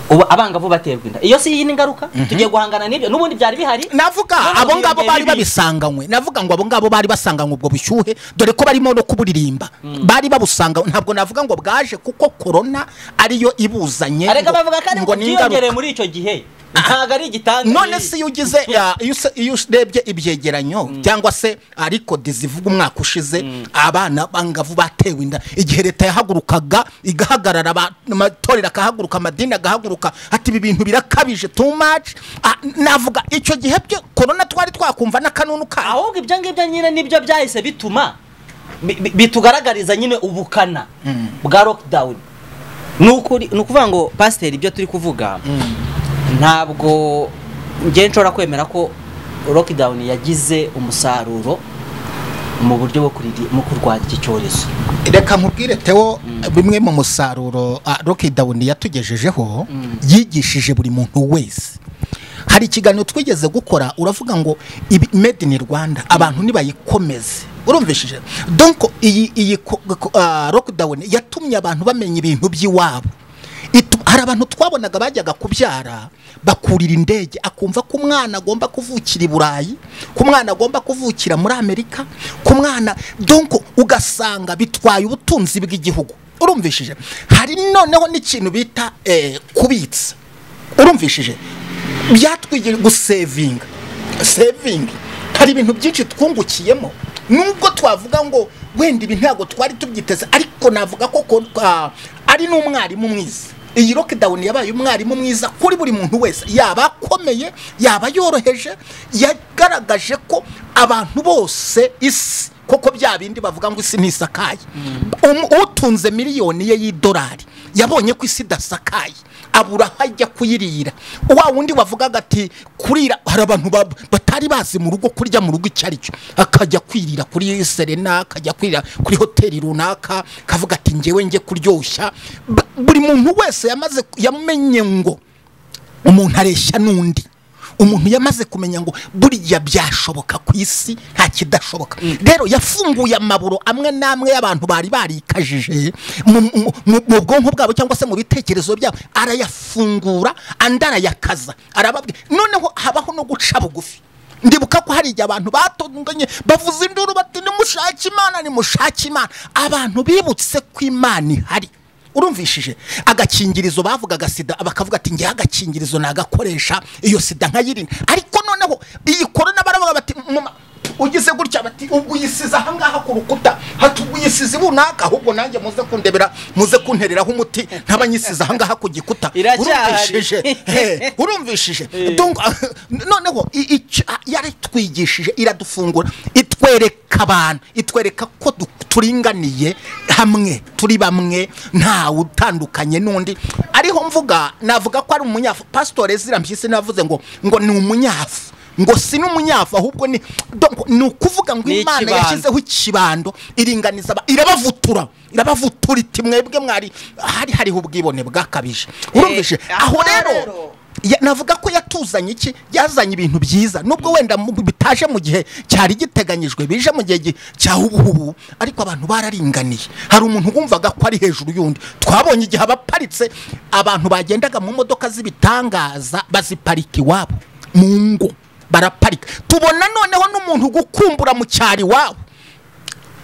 ubu abangavu baterwa inda iyo si iyi ni ingaruka tugiye guhangana n'ibyo n'ubundi byari bihari navuga None abo ngabo biyongera bari ibindi. babisanganywe navuga ngo abo ngabo bari basanganywe ubwo bushyuhe dore ko barimo no kuburirimba bari babusanga ntabwo navuga ngo bwaje kuko korona ariyo ibuzanye areka ngo- bavuga ko ari ngo ngo ni ingaruka. byiyongereye muri icyo gihe ntabwo ari igitanda none se iyo ugize ya, iyo se- iyo urebye ibyegeranyo cyangwa se ariko dizivuga umwaka ushize abana bangavu batewe inda igihe leta yahagurukaga igahagarara aba- amatorero akahaguruka amadini agahaguruka ati ibi bintu birakabije too much Ah, navuga icyo gihe byo korona twari twakumva n'akanunu kayo ahubwo ibyo ngibyo nyine nibyo byahise bituma bi- bi- bitugaragariza nyine ubukana bwa lockdown ni ukuri- ni ukuvuga ngo pasiteri ibyo turi kuvuga ntabwo njye nshobora kwemera ko lockdown yagize umusaruro mu buryo bwo kuriri- mu kurwanya iki cyorezo reka nkubwire tewo bimwe mu musaruro lockdown yatugejejeho yigishije buri muntu wese hari ikiganiro twigeze gukora uravuga ngo ibi made in rwanda abantu ntibayikomeze urumvishije donko iyi iyi ko- ko- ah, lockdown yatumye abantu bamenya ibintu by'iwabo Itu- hari abantu twabonaga bajyaga kubyara bakurira indege akumva ko umwana agomba kuvukira i burayi ko umwana agomba kuvukira muri amerika ko umwana donko ugasanga bitwaye ubutunzi bw'igihugu urumvishije hari noneho n'ikintu bita eh, kubitsa urumvishije byatwigira gusevinga sevingi hari ibintu byinshi twungukiyemo nubwo twavuga ngo wenda ibi ntabwo twari tubyiteze ariko navuga ko ko- ah, ari n'umwarimu mwiza iyi lockdown yabaye umwarimu mwiza kuri buri muntu wese yaba akomeye yaba yoroheje yagaragaje ko abantu bose isi koko bya bindi bavuga ngo isi ntisakaye Um- utunze miliyoni ye y'idolari yabonye ko isi idasakaye abura aho ajya kuyirira wa wundi wavugaga ati kurira hari abantu ba- batari bazi mu rugo kurya mu rugo icyo ari cyo akajya kwirira kuri serena akajya kwirira kuri hoteli runaka akavuga ati ngewe njye kuryoshya B- buri muntu wese yamaze yamenye ngo umuntu areshya n'undi umuntu yamaze kumenya ngo buriya byashoboka ku isi nta kidashoboka rero yafunguye amaburo amwe n'amwe y'abantu bari barikajije mu- mu- mu mu bwonko bwabo cyangwa se mu bitekerezo byabo arayafungura andi arayakaza arababwira noneho habaho no guca bugufi ndibuka ko hari igihe abantu batunganye bavuza induru bati nimushake imana nimushake imana abantu bibutse ko imana ihari urumvishije agakingirizo bavugaga sida bakavuga ati ngewe agakingirizo nagakoresha iyo sida nkayirinda ariko noneho iyi korona baravuga bati "Muma, ugize gutya bati ubwo uyisize ahangaha ku rukuta hati ubwo uyisize bunaka ahubwo nanjye muze kundebera muze kuntereraho umuti ntaba nyisize ahangaha ku gikuta Iracyahari. urumvishije Eh, urumvishije Donc, noneho i- ic- yaritwigishije iradufungura itwereka abantu itwereka ko du- turinganiye hamwe turi bamwe nta utandukanye n'undi ariho mvuga navuga ko ari umunyafu pasitore zira mpyisi navuze ngo ngo ni umunyafu ngo si n'umunyafu ahubwo ni donc ni ukuvuga ngo Ni imana ikibando. yashyizeho ikibando iringaniza aba- irabavutura irabavutura iti mwebwe mwari hari hariho ubwibone bwakabije urumvise Eh, aho aha rero rero. ya- navuga ko yatuzanye iki yazanye ibintu byiza nubwo wenda mu- bitaje mu gihe cyari giteganyijwe bije mu gihe gi- cya ubuhubu ariko abantu bararinganiye hari umuntu wumvaga ko ari hejuru y'undi twabonye igihe abaparitse abantu bagendaga mu modoka z'ibitangaza baziparika iwabo mu ngo baraparika tubona noneho n'umuntu gukumbura mu cyari iwabo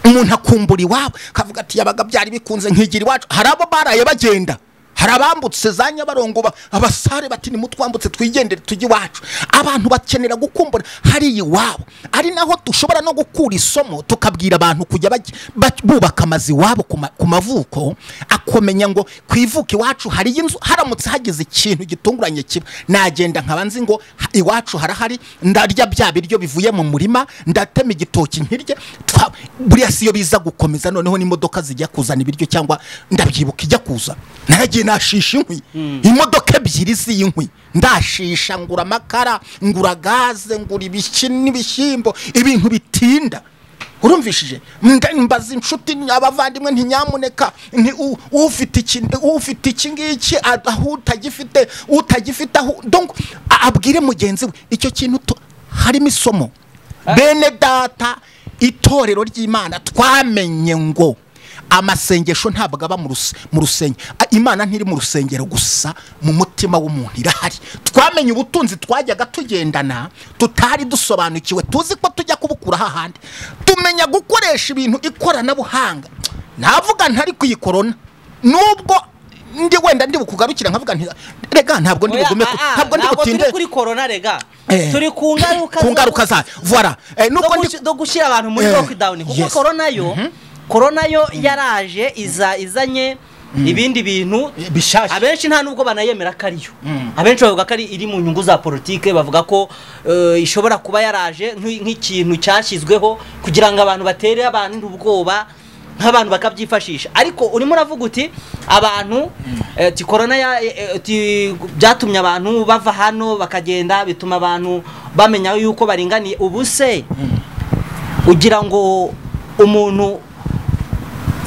umuntu akumbura iwabo akavuga ati yabaga byari bikunze nkigira iwacu hari abo baraye bagenda hari abambutse za nyabarongo ba- abasare bati nimutwambutse twigendere tujye iwacu abantu bakenera gukumbura hariya iwabo ari naho dushobora no gukura isomo tukabwira abantu kujya bajya- baj- bubaka amazu iwabo ku ma- ku mavuko akomenya ngo ku ivuko iwacu hari inzu haramutse hagize ikintu gitunguranye kiba nagenda nkaba nzi ngo ha- iwacu harahari ndarya bya biryo bivuye mu murima ndatema igitoki nkirye twa- buriya si yo biza gukomeza noneho n'imodoka zijya kuzana ibiryo cyangwa ndabyibuka ijya kuza nagiye nashisha inkwi imodoka ebyiri z'inkwi ndashisha ngura amakara ngura gaze ngura ibiki n'ibishyimbo ibintu bitinda urumvishije Mba- mbaza inshuti abavandimwe ntinyamuneka nti u- ufite iki ufite iki ngiki a- aho utagifite utagifite aho donc a- abwire mugenzi we icyo kintu tu- harimo isomo bene data itorero ry'imana twamenye ngo amasengesho ntabwo aba mu rus- mu rusengero A- imana ntiri mu rusengero gusa mu mutima w'umuntu irahari twamenye ubutunzi twajyaga tugendana tutari dusobanukiwe tuzi ko tujya kubukura hahandi tumenya gukoresha ibintu ikoranabuhanga navuga ntari kuyikorona nubwo ndi wenda ndi bukugarukira nkavuga nti rega ntabwo ndi Oya, bugume ku- ah, ah, ntabwo ndi ntabwo butinde turi kuri korona rega Eh. turi ku ngaruka ku zo- ngaruka zayo voilà Eh, zo nubwo ndi guci- zo gushyira abantu muri Eh, lockdown kuko yes. korona yo korona yo yaraje iza izanye ibindi bintu bishyashya abenshi nta nubwo banayemera ko ariyo abenshi bavuga ko ari iri mu nyungu za politike bavuga ko eh, ishobora kuba yaraje nk'i- nk'ikintu cyashyizweho kugira ngo abantu batere abantu ubwoba nk'abantu bakabyifashisha ariko urimo uravuga uti abantu eh, uti korona ya- eh, uti byatumye abantu bava hano bakagenda bituma abantu bamenya yuko baringaniye ubu se ugira ngo umuntu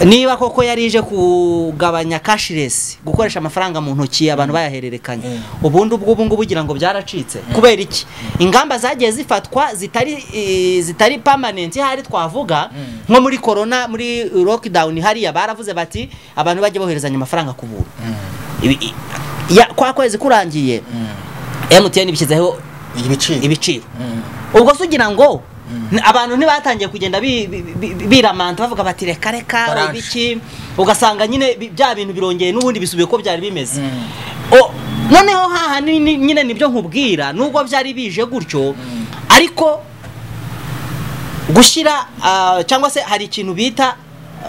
niba koko yari ije kugabanya kashiresi gukoresha amafaranga mu ntoki abantu bayahererekanya ubundi ubwo ubu ngubu ugira ngo byaracitse kubera iki ingamba zagiye zifatwa zitari eh, zitari pamanenti hari twavuga nko muri korona muri lockdown hariya baravuze bati abantu bajya boherezanya amafaranga ku buntu Ibi- i- ya- kwa kwezi kurangiye MTN bishyizeho ibiciro ibiciro ubwo se ugira ngo ni- abantu ntibatangiye kugenda bi- bi- bi- biramanta bavuga bati reka reka Baranje. ibiki ugasanga nyine bi- bya bintu birongeye n'ubundi bisubiye uko byari bimeze O- noneho haha ni- ni- nyine nibyo nkubwira nubwo byari bije gutyo ariko gushyira ah, cyangwa se hari ikintu bita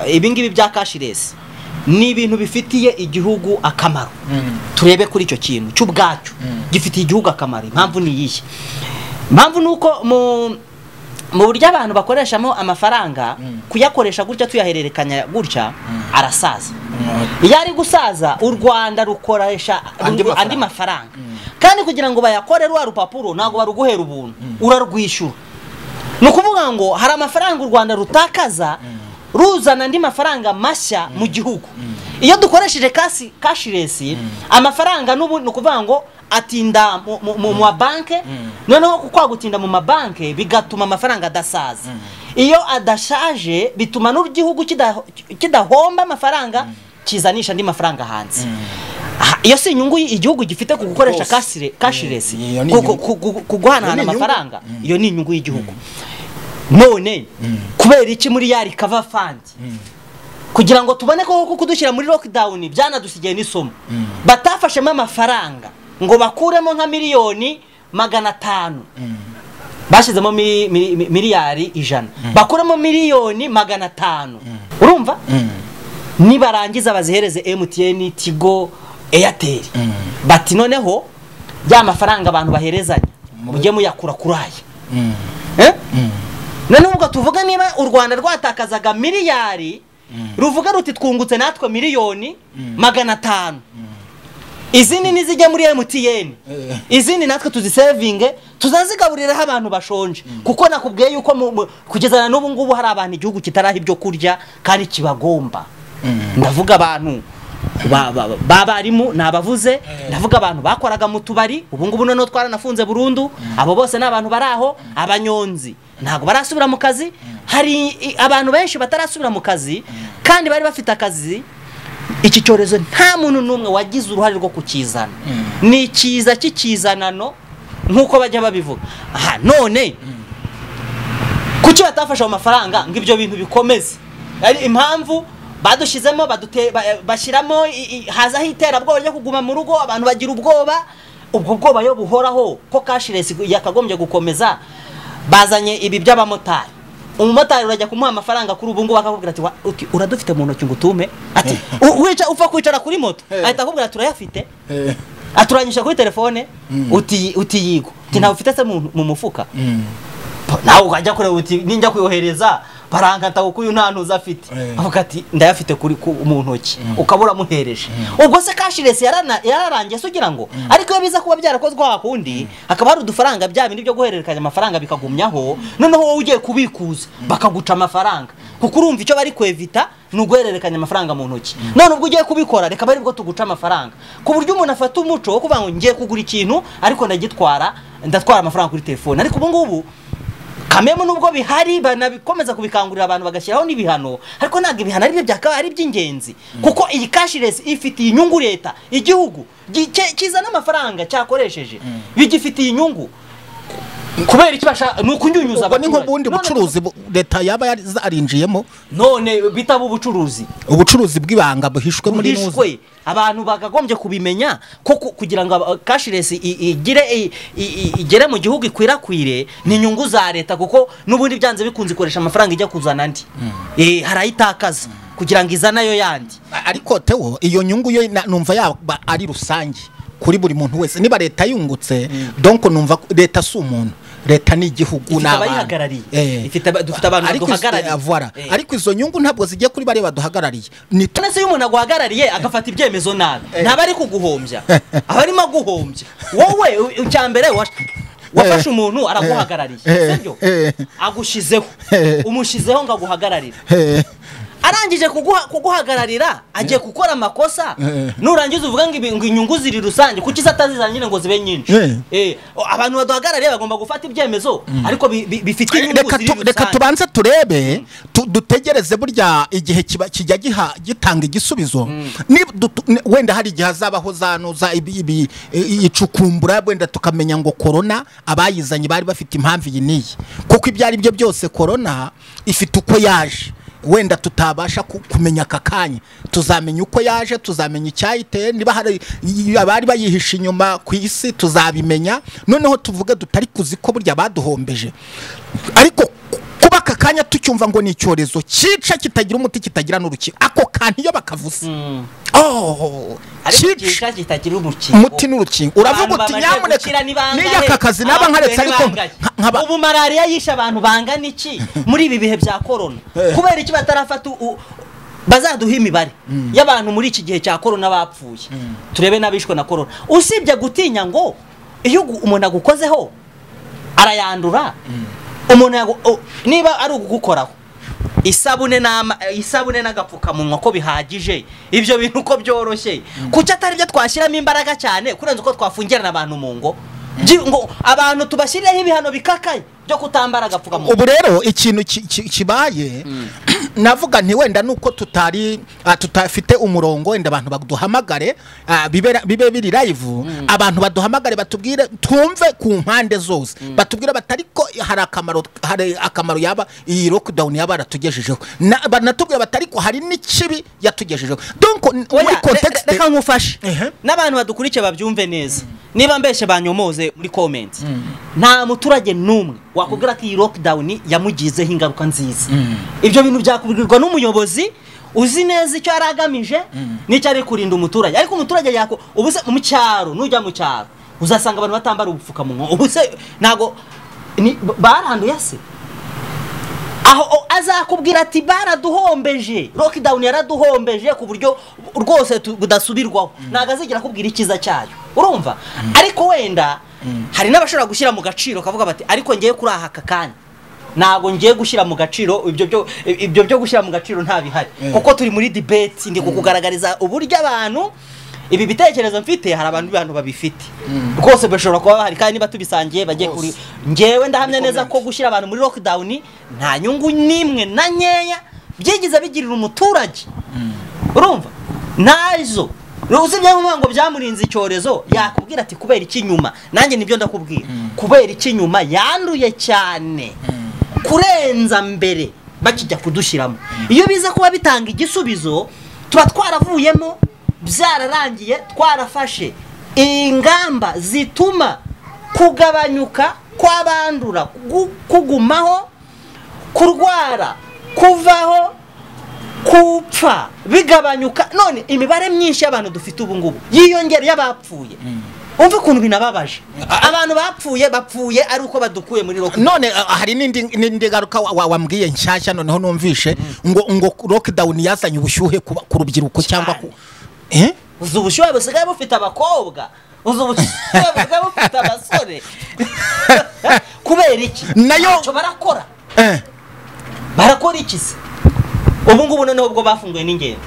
ah, ibingibi bya kashiresi ni ibintu bifitiye igihugu akamaro turebe kuri icyo kintu cy'ubwacyo gifitiye igihugu akamaro impamvu ni iyihe impamvu ni uko mu mu buryo abantu bakoreshamo amafaranga kuyakoresha gutya tuyahererekanya gutya arasaza iyo ari gusaza u rwanda rukoresha Andi ru- mafaranga. andi mafaranga kandi kugira ngo bayakore rwa rupapuro ntabwo baruguhera ubuntu urarwishyura ni ukuvuga ngo hari amafaranga u rwanda rutakaza ruzana andi mafaranga mashya mu gihugu iyo dukoresheje kasi kashiresi amafaranga n'ubu ni ukuvuga ngo atinda mu- mu- mu mu mabanke noneho kwa gutinda mu mabanke bigatuma amafaranga adasaza iyo adashaje bituma n'igihugu kidaho- kidahomba amafaranga kizanisha andi mafaranga hanze Aha, iyo si inyungu igihugu gifite ku gukoresha Rwose. kasire- kashiresi Mm, iyo ni ku- ku- inyungu. ku- ku- ku guhanahana Iyo ni inyungu. amafaranga iyo ni inyungu y'igihugu none kubera iki muri ya rikava fandi kugira ngo tubone ko koko kudushyira muri lockdown byanadusigaye n'isomo batafashemo amafaranga ngo bakuremo nka miliyoni magana atanu bashyizemo mi- mi- mi- miliyari ijana bakuremo miliyoni magana atanu urumva nibarangiza bazihereze emutiyeni tigo eyateri bati noneho ya mafaranga abantu baherezanya mujye muyakura kuri aya Eh? noneho ubwo tuvuga niba u rwanda rwatakazaga miliyari ruvuga ruti twungutse natwe miliyoni magana atanu izindi nizijya muri emutiyeni Eh. izindi natwe tuzisevinge tuzazigaburiraho abantu bashonje kuko nakubwiye yuko mu- mu- kugeza na n'ubu ngubu hari abantu igihugu kitaraha ibyo kurya kandi kibagomba ndavuga abantu ba- ba- b'abarimu ni abavuze ndavuga abantu bakoraga mu tubari ubu ngubu noneho twaranafunze burundu abo bose ni abantu bari aho abanyonzi ntabwo barasubira mu kazi hari i- abantu benshi batarasubira mu kazi kandi bari bafite akazi iki cyorezo nta muntu n'umwe wagize uruhare rwo kukizana ni ikiza cy'ikizanano nk'uko bajya babivuga aha none kuki batafashe ayo mafaranga ngo ibyo bintu bikomeze ari impamvu badushyizemo badute- ba- bashyiramo i- i- hazaho iterabwoba ryo kuguma mu rugo abantu bagira ubwoba ubwo bwoba yo buhoraho ko kashiresi yakagombye gukomeza bazanye ibi by'abamotari umumotari urajya kumuha amafaranga kuri ubu ngubu akakubwira ati "Wa- uti, uradufite mu ntoki ngo utume ati "U- wica upfa kwicara kuri moto Eh. ahita akubwira turayafite Eh. aturanyisha kuri telefone uti utiyigo ati ntawe ufite se mu- mu mufuka Pa- nawe ukajya kureba uti ninjya kuyohereza barankata kuko uyu nta ntuzi afite Eh. avuga ati ndayafite kuri ku- mu ntoki ukaba uramuhereje ubwo se kashiresi yarana- yararangiye se ugira ngo ariko iyo biza kuba byarakozwe wa kundi hakaba hari udufaranga bya bindi byo guhererekanya amafaranga bikagumyaho noneho wowe ugiye kubikuza bakaguca amafaranga kuko urumva icyo bari kwevita ni uguhererekanya amafaranga mu ntoki none ubwo ugiye kubikora reka bari bwo tuguca amafaranga ku buryo umuntu afata umuco wo kuvuga ngo ngiye kugura ikintu ariko ndagitwara ndatwara amafaranga kuri telefone ariko ubu ngubu kamemu nubwo bihari banabikomeza kubikangurira abantu bagashyiraho n'ibihano ariko ntabwo ibihano ari byo byakabaye ari iby'ingenzi kuko iyi kashiresi ifitiye inyungu leta igihugu gi- cye- kizana amafaranga cyakoresheje bigifitiye inyungu kubera icyo bashaka ni ukunyunyuza ubwo ni abaturage. nk'ubundi None- bucuruzi bu- leta yaba yarinjiyemo none bitaba ubucuruzi ubucuruzi bw'ibanga buhishwe muri nuzi buhishwe abantu bakagombye kubimenya ko ku- kugira ngo aba- cashless i- i- igire i- i- i- igere mu gihugu ikwirakwire ni inyungu za leta kuko n'ubundi byanze bikunze ikoresha amafaranga ijya kuzana andi Eh, harayitakaza kugira ngo izane ayo yandi A- ariko tewo iyo nyungu yo na- numva yaba ari rusange kuri buri muntu wese niba leta yungutse donc numva ko leta si umuntu leta ni igihugu Ifite ni abantu. abayihagarariye. Eh. Ifite aba- dufite abantu Ariko izo- baduhagarariye. eh, voilà. Eh. ariko izo nyungu ntabwo zigiye kuri bariya baduhagarariye ni twe none se iyo umuntu aguhagarariye agafata ibyemezo nabi ntaba ari kuguhombya aba arimo aguhombya wowe u- icya mbere wa- wafashe umuntu araguhagarariye Eh. sibyo Eh. agushyizeho Eh. umushyizeho ngo aguhagararire Eh. arangije kuguha- kuguhagararira agiye gukora amakosa Eh. nurangiza uvuga ngo ibi- ngo inyungu ziri rusange kuki izatazizana nyine ngo zibe nyinshi Eh. Eh, o- abantu baduhagarariye bagomba gufata ibyemezo ariko bi- bi- bifite inyungu reka ziri tu- reka rusange tubanze turebe tu- dutegereze burya igihe kiba- kijya giha- gitanga igisubizo Ni- dutu- ni- wenda hari igihe hazabaho zanuza ibi- ibi- i- icukumbura wenda tukamenya ngo korona abayizanye bari bafite impamvu iyi n'iyi kuko ibyo ari byo byose korona ifite uko yaje wenda tutabasha ku- kumenya aka kanya tuzamenya uko yaje tuzamenya icyayiteye niba hari y- abari bayihishe inyuma ku isi tuzabimenya noneho tuvuge tutari kuzi ko burya baduhombeje ariko ku- kuba aka kanya tucyumva ngo ni icyorezo cyica kitagira umuti kitagira n'urukingo ako kantu iyo bakavuze oh, ariko cyica kica kitagira umukingo umuti n'urukingo uravuga Abantu uti bamaze nyamuneka gukira ni bangahe? niyo aka kazi naba nkaretse Abantu ariko bangahe? nka- nkaba ubu malariya yishe abantu bangana iki muri ibi bihe bya korona kubera iki batarafata u- u- bazaduha imibare y'abantu muri iki gihe cya korona bapfuye turebe n'abishwe na korona usibye gutinya ngo iyo ugu- umuntu agukozeho arayandura umuntu yagu- o- niba ari ugukoraho isabune n'ama isabune n'agapfukamunwa ko bihagije ibyo bintu ko byoroshye kuki atari byo twashyiramo imbaraga cyane kurenza uko twafungirana abantu mu ngo Byi- ngo abantu tubashyirireho ibihano bikakaye byo kutambara agapfukamunwa ubu rero ikintu ki- ki- kibaye navuga nti wenda nuko tutari ah, tutafite umurongo wenda abantu baduhamagare ah, bibe bibe biri live abantu baduhamagare batubwire twumve ku mpande zose batubwire batari ko hari akamaro hari akamaro yaba iyi lockdown yaba yaratugejejeho Na- banatubwire batari ko hari n'ikibi yatugejejeho donc n- muri Oya, context re- re- reka nkufashe Ehe. n'abantu badukurikiye babyumve neza niba mbeshe banyomoze muri komenti nta muturage n'umwe wakubwira ko iyi lockdown yamugizeho ingaruka nziza ibyo bintu byakubwirwa n'umuyobozi uzi neza icyo yari agamije n'icyo ari kurinda umuturage ariko umuturage yako ubu se mu cyaro nujya mu cyaro uzasanga abantu batambara ubupfukamunwa ubu se ntabwo ni- baranduye se aho o- azakubwira ati baraduhombeje lockdown yaraduhombeje ku buryo rwose tu- budasubirwaho ntabwo azigera akubwira icyiza cyayo urumva ariko wenda hari n'abashobora gushyira mu gaciro kavuga bati ariko ngiye kuri aha aka kanya ntabwo ngiye gushyira mu gaciro ibyo byo ibyo byo gushyira mu gaciro nta bihari kuko turi muri debate ndi kukugaragariza uburyo abantu ibi bitekerezo mfite hari abantu bantu babifite rwose bashobora kuba bahari kandi niba tubisangiye bajye kuri ngewe ndahamya neza ko gushyira abantu muri lockdown nta nyungu n'imwe na nkeya byigize bigirira umuturage urumva nazo usibye nk'uvuga ngo byamurinze icyorezo yakubwira ati kubera iki nyuma nanjye nibyo ndakubwira kubera iki nyuma yanduye cyane kurenza mbere bakijya kudushyiramo iyo biza kuba bitanga igisubizo tuba twaravuyemo byararangiye twarafashe ingamba zituma kugabanyuka kw'abandura gu- kugumaho kurwara kuvaho kupfa bigabanyuka none imibare myinshi y'abantu dufite ubu ngubu yiyongera y'abapfuye umva ukuntu binababaje abantu bapfuye bapfuye ari uko badukuye muri rock none ah, hari n'indi n'indi garuka wa- wa- wambwiye nshyashya noneho numvishe ngo ngo lockdown yazanye ubushyuhe ku ba- ku rubyiruko cyangwa ku Eh? uzi ubushyuhe busigaye bufite abakobwa uzi ubushyuhe busigaye bufite abasore kubera iki Nayo- Ntacyo barakora Eh. barakora iki se ubu ngubu noneho ubwo bafunguye n'ingenzi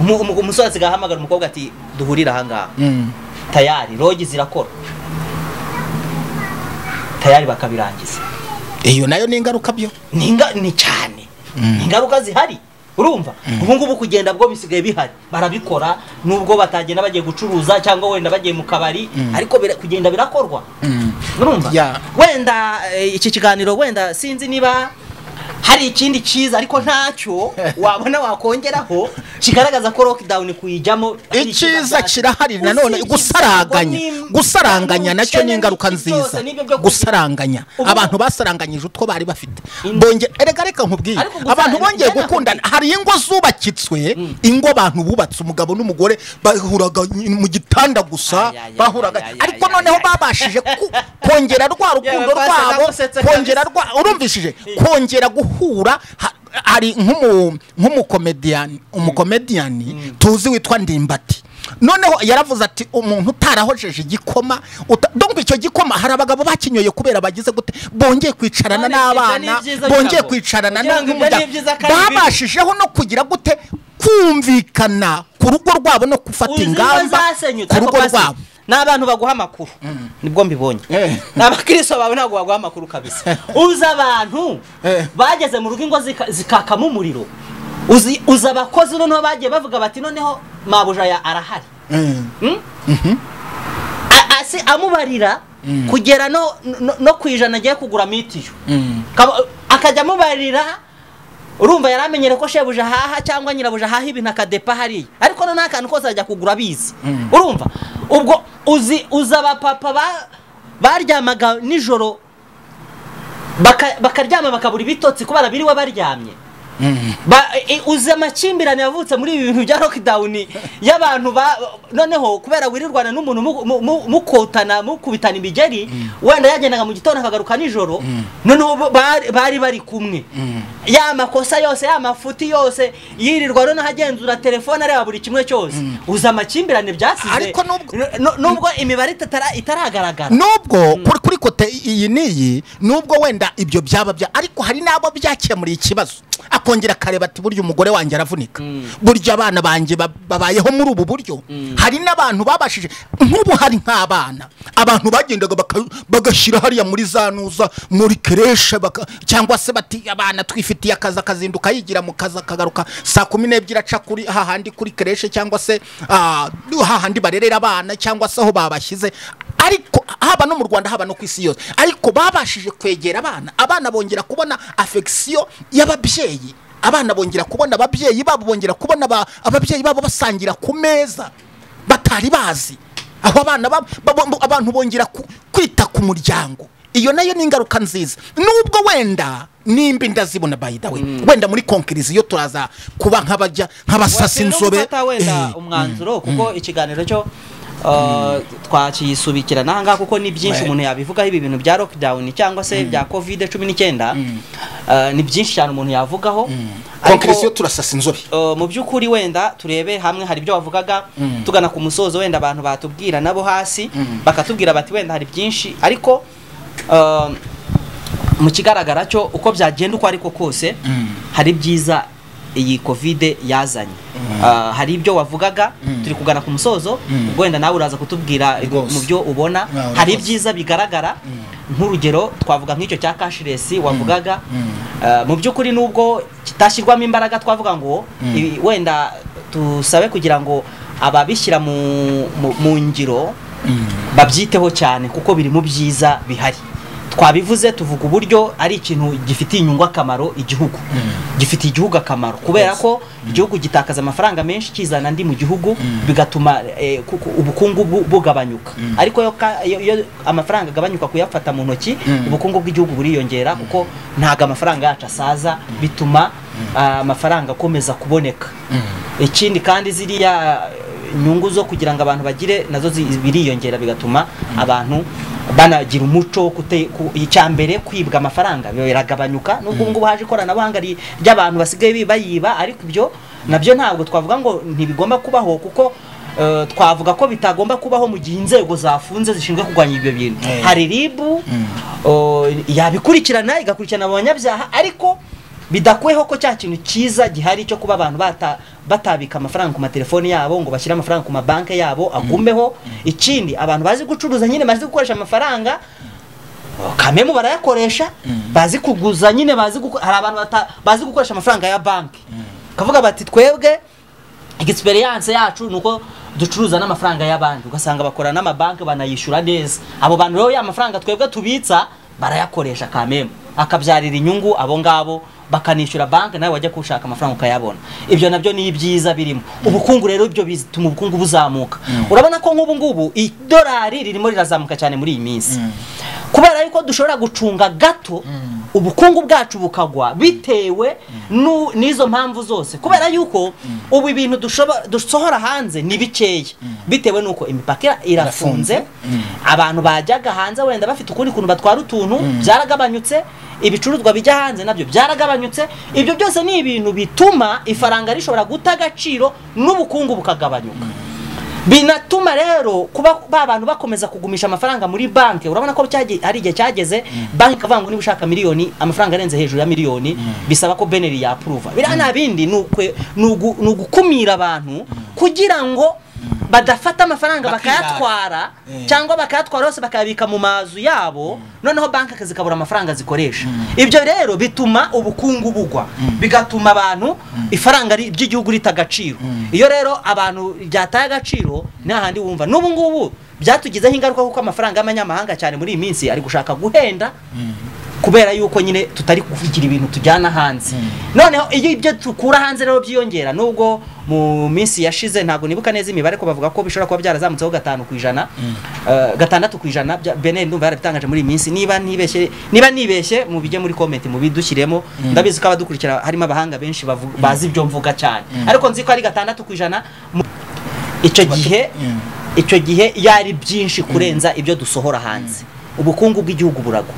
Umu- umu- umusore asigaye ahamagara umukobwa ati duhurire ahangaha Mm. tayari rogi zirakora tayari bakabirangiza iyo nayo ni ingaruka byo ni inga- ni cyane ni ingaruka zihari urumva ubu ngubu kugenda bwo bisigaye bihari barabikora nubwo batagenda bagiye gucuruza cyangwa wenda bagiye mu kabari ariko bira- kugenda birakorwa urumva Ya. wenda eh, iki kiganiro wenda sinzi niba hari ikindi cyiza ariko ntacyo wabona wakongeraho kigaragaza ko lockdown kuyijyamo ari icyiza byacu. kirahari nanone Usibye gusaranganya ibyago n'im- gusaranganya nacyo n'ubukene ni ingaruka n'iki cyose, nziza n'ibyo byo kugira- gusaranganya Ubu- abantu basaranganyije utwo bari bafite In- bongera erega reka nkubwiye Ariko gusaranganya abantu bongeye bijyana gukundana hari ingo zubakitswe ingo abantu bubatse umugabo n'umugore bahuraga mu gitanda gusa Ay, ay, ay, bahuraga ay, ay, ariko ay, noneho ay, ay. babashije ku- kongera rwa rukundo Yewe, rwose rwabo nagusetse kongera kabisa. rwa urumvishije kongera guhura ha- hari nk'umu- nk'umukomediyani umukomediyani tuzi witwa ndimbati noneho yaravuze ati umuntu utarahojeje igikoma uta- donc icyo gikoma hari abagabo bakinyoye kubera bagize gute bongeye kwicarana None ibyo ni n'abana ibyiza bongeye byabo. kwicarana Kugira ngo ibyo ni n'umuryango ibyiza kandi bibi. babashijeho no kugira gute kumvikana ku rugo rwabo no gufata Uzi ingo ingamba zasenyutse ku ariko rugo basi rwabo ni abantu baguha amakuru nibwo mbibonye Eh. ni abakristo bawe ntabwo baguha amakuru kabisa uzi abantu Eh. bageze mu rugo ingo zika- zikakamo umuriro uzi uzi abakozi noneho bagiye bavuga bati noneho mabuja ya arahari Mm. Mm? A- asi amubarira kugera no, no, no ku ijana agiye kugura mitiyo Kaba- akajya amubarira urumva yari amenyere ko shebuja ahaha cyangwa nyirabuja ahaha ibintu akadepa hariya ariko noneho akantu kose ajya kugura abizi urumva ubwo uzi uzi abapapa ba- baryamaga nijoro baka- bakaryama bakabura ibitotsi kubera biriwe baryamye Ba- i- uzi amakimbirane yavutse muri ibi bintu bya lockdown y'abantu ba noneho kubera wirirwana n'umuntu mu- mu- mu- mukotana mukubitana imigeri wenda yagendaga mu gitondo akagaruka nijoro noneho bo- bari- bari bari kumwe ya makosa yose ya mafuti yose yirirwa noneho agenzura telefone areba buri kimwe cyose uzi amakimbirane byasize Ariko nubwo- n- n- nubwo imibare itatara- itaragaragara nubwo kuri kuri kote iyi n'iyi nubwo wenda ibyo byaba bya ariko hari n'abo byakemuriye ikibazo akongera akareba ati burya umugore wanjye aravunika burya abana banjye ba- babayeho muri ubu buryo hari n'abantu babashije nk'ubu hari nk'abana abantu bagendaga baka- bagashyira hariya muri za nuza muri kereshe baka- cyangwa se bati abana twifitiye akazi akazinduka yigira mu kazi akagaruka saa kumi n'ebyiri aca kuri hahandi kuri kereshe cyangwa se ah, hahandi barerera abana cyangwa se aho babashyize ariko haba no mu rwanda haba no ku isi yose ariko babashije kwegera abana abana bongera kubona afegisiyo y'ababyeyi abana bongera kubona ababyeyi babo bongera kubona aba- ababyeyi babo basangira ku meza batari bazi aho abana babo- babo- abantu bongera ku- kwita ku muryango iyo nayo ni ingaruka nziza nubwo wenda nimba ndazibona by the way wenda muri konkiriziyo turaza kuba nk'abajya nk'abasasi Washyira no inzobe gufata wenda eh, umwanzuro kuko ikiganiro cyo uh, twakiyisubikirana aha ngaha kuko ni byinshi Ouais. umuntu yabivugaho ibi bintu bya lockdown cyangwa se bya covid cumi n'icyenda Uh, ni byinshi cyane umuntu yavugaho konkiriziyo ariko turasasa inzobe uh, mu by'ukuri wenda turebe hamwe hari ibyo wavugaga tugana ku musozo wenda abantu batubwira nabo hasi bakatubwira bati wenda hari byinshi ariko uh, mu kigaragara cyo uko byagenda uko ariko kose hari ibyiza iyi kovide yazanye Ah, hari ibyo wavugaga turi kugana ku musozo ubwo wenda nawe uraza kutubwira Rwose. mu byo ubona Ah, hari rwose. ibyiza bigaragara nk'urugero twavuga nk'icyo cya cashless wavugaga Ah, mu by'ukuri nubwo kitashyirwamo imbaraga twavuga ngo ibi- wenda tusabe kugira ngo ababishyira mu mu- mu ngiro babyiteho cyane kuko biri mu byiza bihari twabivuze tuvuga uburyo ari ikintu gifitiye inyungu akamaro igihugu gifitiye igihugu akamaro kubera ko igihugu gitakaza amafaranga menshi kizana andi mu gihugu bigatuma eh, kuku- ubukungu bu- bugabanyuka ariko iyo ka- iyo iyo amafaranga agabanyuka kuyafata mu ntoki ubukungu bw'igihugu buriyongera kuko ntabwo amafaranga yacu asaza bituma ah, amafaranga akomeza kuboneka ikindi kandi ziriya inyungu zo kugira ngo abantu bagire nazo zi- biriyongera bigatuma abantu banagira umuco wo kute- ku- icyambere kwibwa amafaranga biba biragabanyuka nubwo ubu ngubu haje ikoranabuhanga ri- ry'abantu basigaye bi- bayiba ariko ibyo nabyo ntabwo twavuga ngo ntibigomba kubaho kuko eh, twavuga ko bitagomba kubaho mu gihe inzego zafunze zishinzwe kurwanya ibyo bintu Eh. hari ribu oh, yabikurikirana igakurikirana abanyabyaha ariko bidakuweho ko cya kintu cyiza gihari cyo kuba abantu bata, batabika amafaranga ku matelefoni yabo ngo bashyire amafaranga ku mabanki yabo agumeho ikindi abantu bazi gucuruza nyine bazi gukoresha amafaranga kamemu barayakoresha bazi kuguza nyine bazi guko- hari abantu bata- bazi gukoresha amafaranga ya banki kavuga bati twebwe experience yacu nuko ducuruza n'amafaranga y'abandi ugasanga bakora n'amabanki banayishyura neza abo bantu rero ya mafaranga twebwe tubitsa barayakoresha kamemu akabyarira inyungu abo ngabo bakanishyura banki nawe wajya kushaka amafaranga ukayabona ibyo nabyo ni ibyiza birimo ubukungu rero ibyo bituma ubukungu buzamuka urabona ko nk'ubu ngubu idolari ririmo rirazamuka cyane muri iyi minsi kubera yuko dushobora gucunga gato ubukungu bwacu bukagwa bitewe nu- n'izo mpamvu zose kubera yuko ubu ibintu dushobora- dusohora hanze ni bikeya bitewe n'uko imipaka irafunze abantu bajyaga hanze wenda bafite ukundi kuntu batwara utuntu byaragabanyutse ibicuruzwa bijya hanze nabyo byaragabanyutse ibyo byose ni ibintu bituma ifaranga rishobora guta agaciro n'ubukungu bukagabanyuka binatuma rero kuba ba bantu bakomeza kugumisha amafaranga muri banki urabona ko cyagiye- hari igihe cyageze banki ikavuga ngo niba ushaka miliyoni amafaranga arenze hejuru ya miliyoni bisaba ko beneri yapuruva biriya nta bindi ni ukwe- ni ugu- ni ugukumira abantu kugira ngo badafata amafaranga Bakirara. bakayatwara Eh. cyangwa bakayatwara yose bakayabika mu mazu yabo noneho banki zikabura amafaranga zikoresha ibyo rero bituma ubukungu bugwa bigatuma abantu ifaranga ri- ry'igihugu rita agaciro iyo rero abantu ryataye agaciro ni hahandi wumva n'ubu ngubu byatugizeho ingaruka kuko amafaranga y'amanyamahanga cyane muri iyi minsi ari gushaka guhenda kubera yuko nyine tutari kuvugira ibintu tujyana hanze noneho iyo ibyo dukura hanze rero byiyongera nubwo mu minsi yashize ntabwo nibuka neza imibare ko bavuga ko bishobora kuba byarazamutseho gatanu ku ijana eh, gatandatu ku ijana bya- bene ndumva yarabitangaje muri iyi minsi niba nibeshye niba nibeshye mubijye muri comment mubidushyiremo ndabizi ko abadukurikira harimo abahanga benshi bavu- bazi ibyo mvuga cyane ariko nzi ko ari gatandatu ku ijana mu- icyo gihe icyo gihe yari byinshi kurenza ibyo dusohora hanze ubukungu bw'igihugu buragwa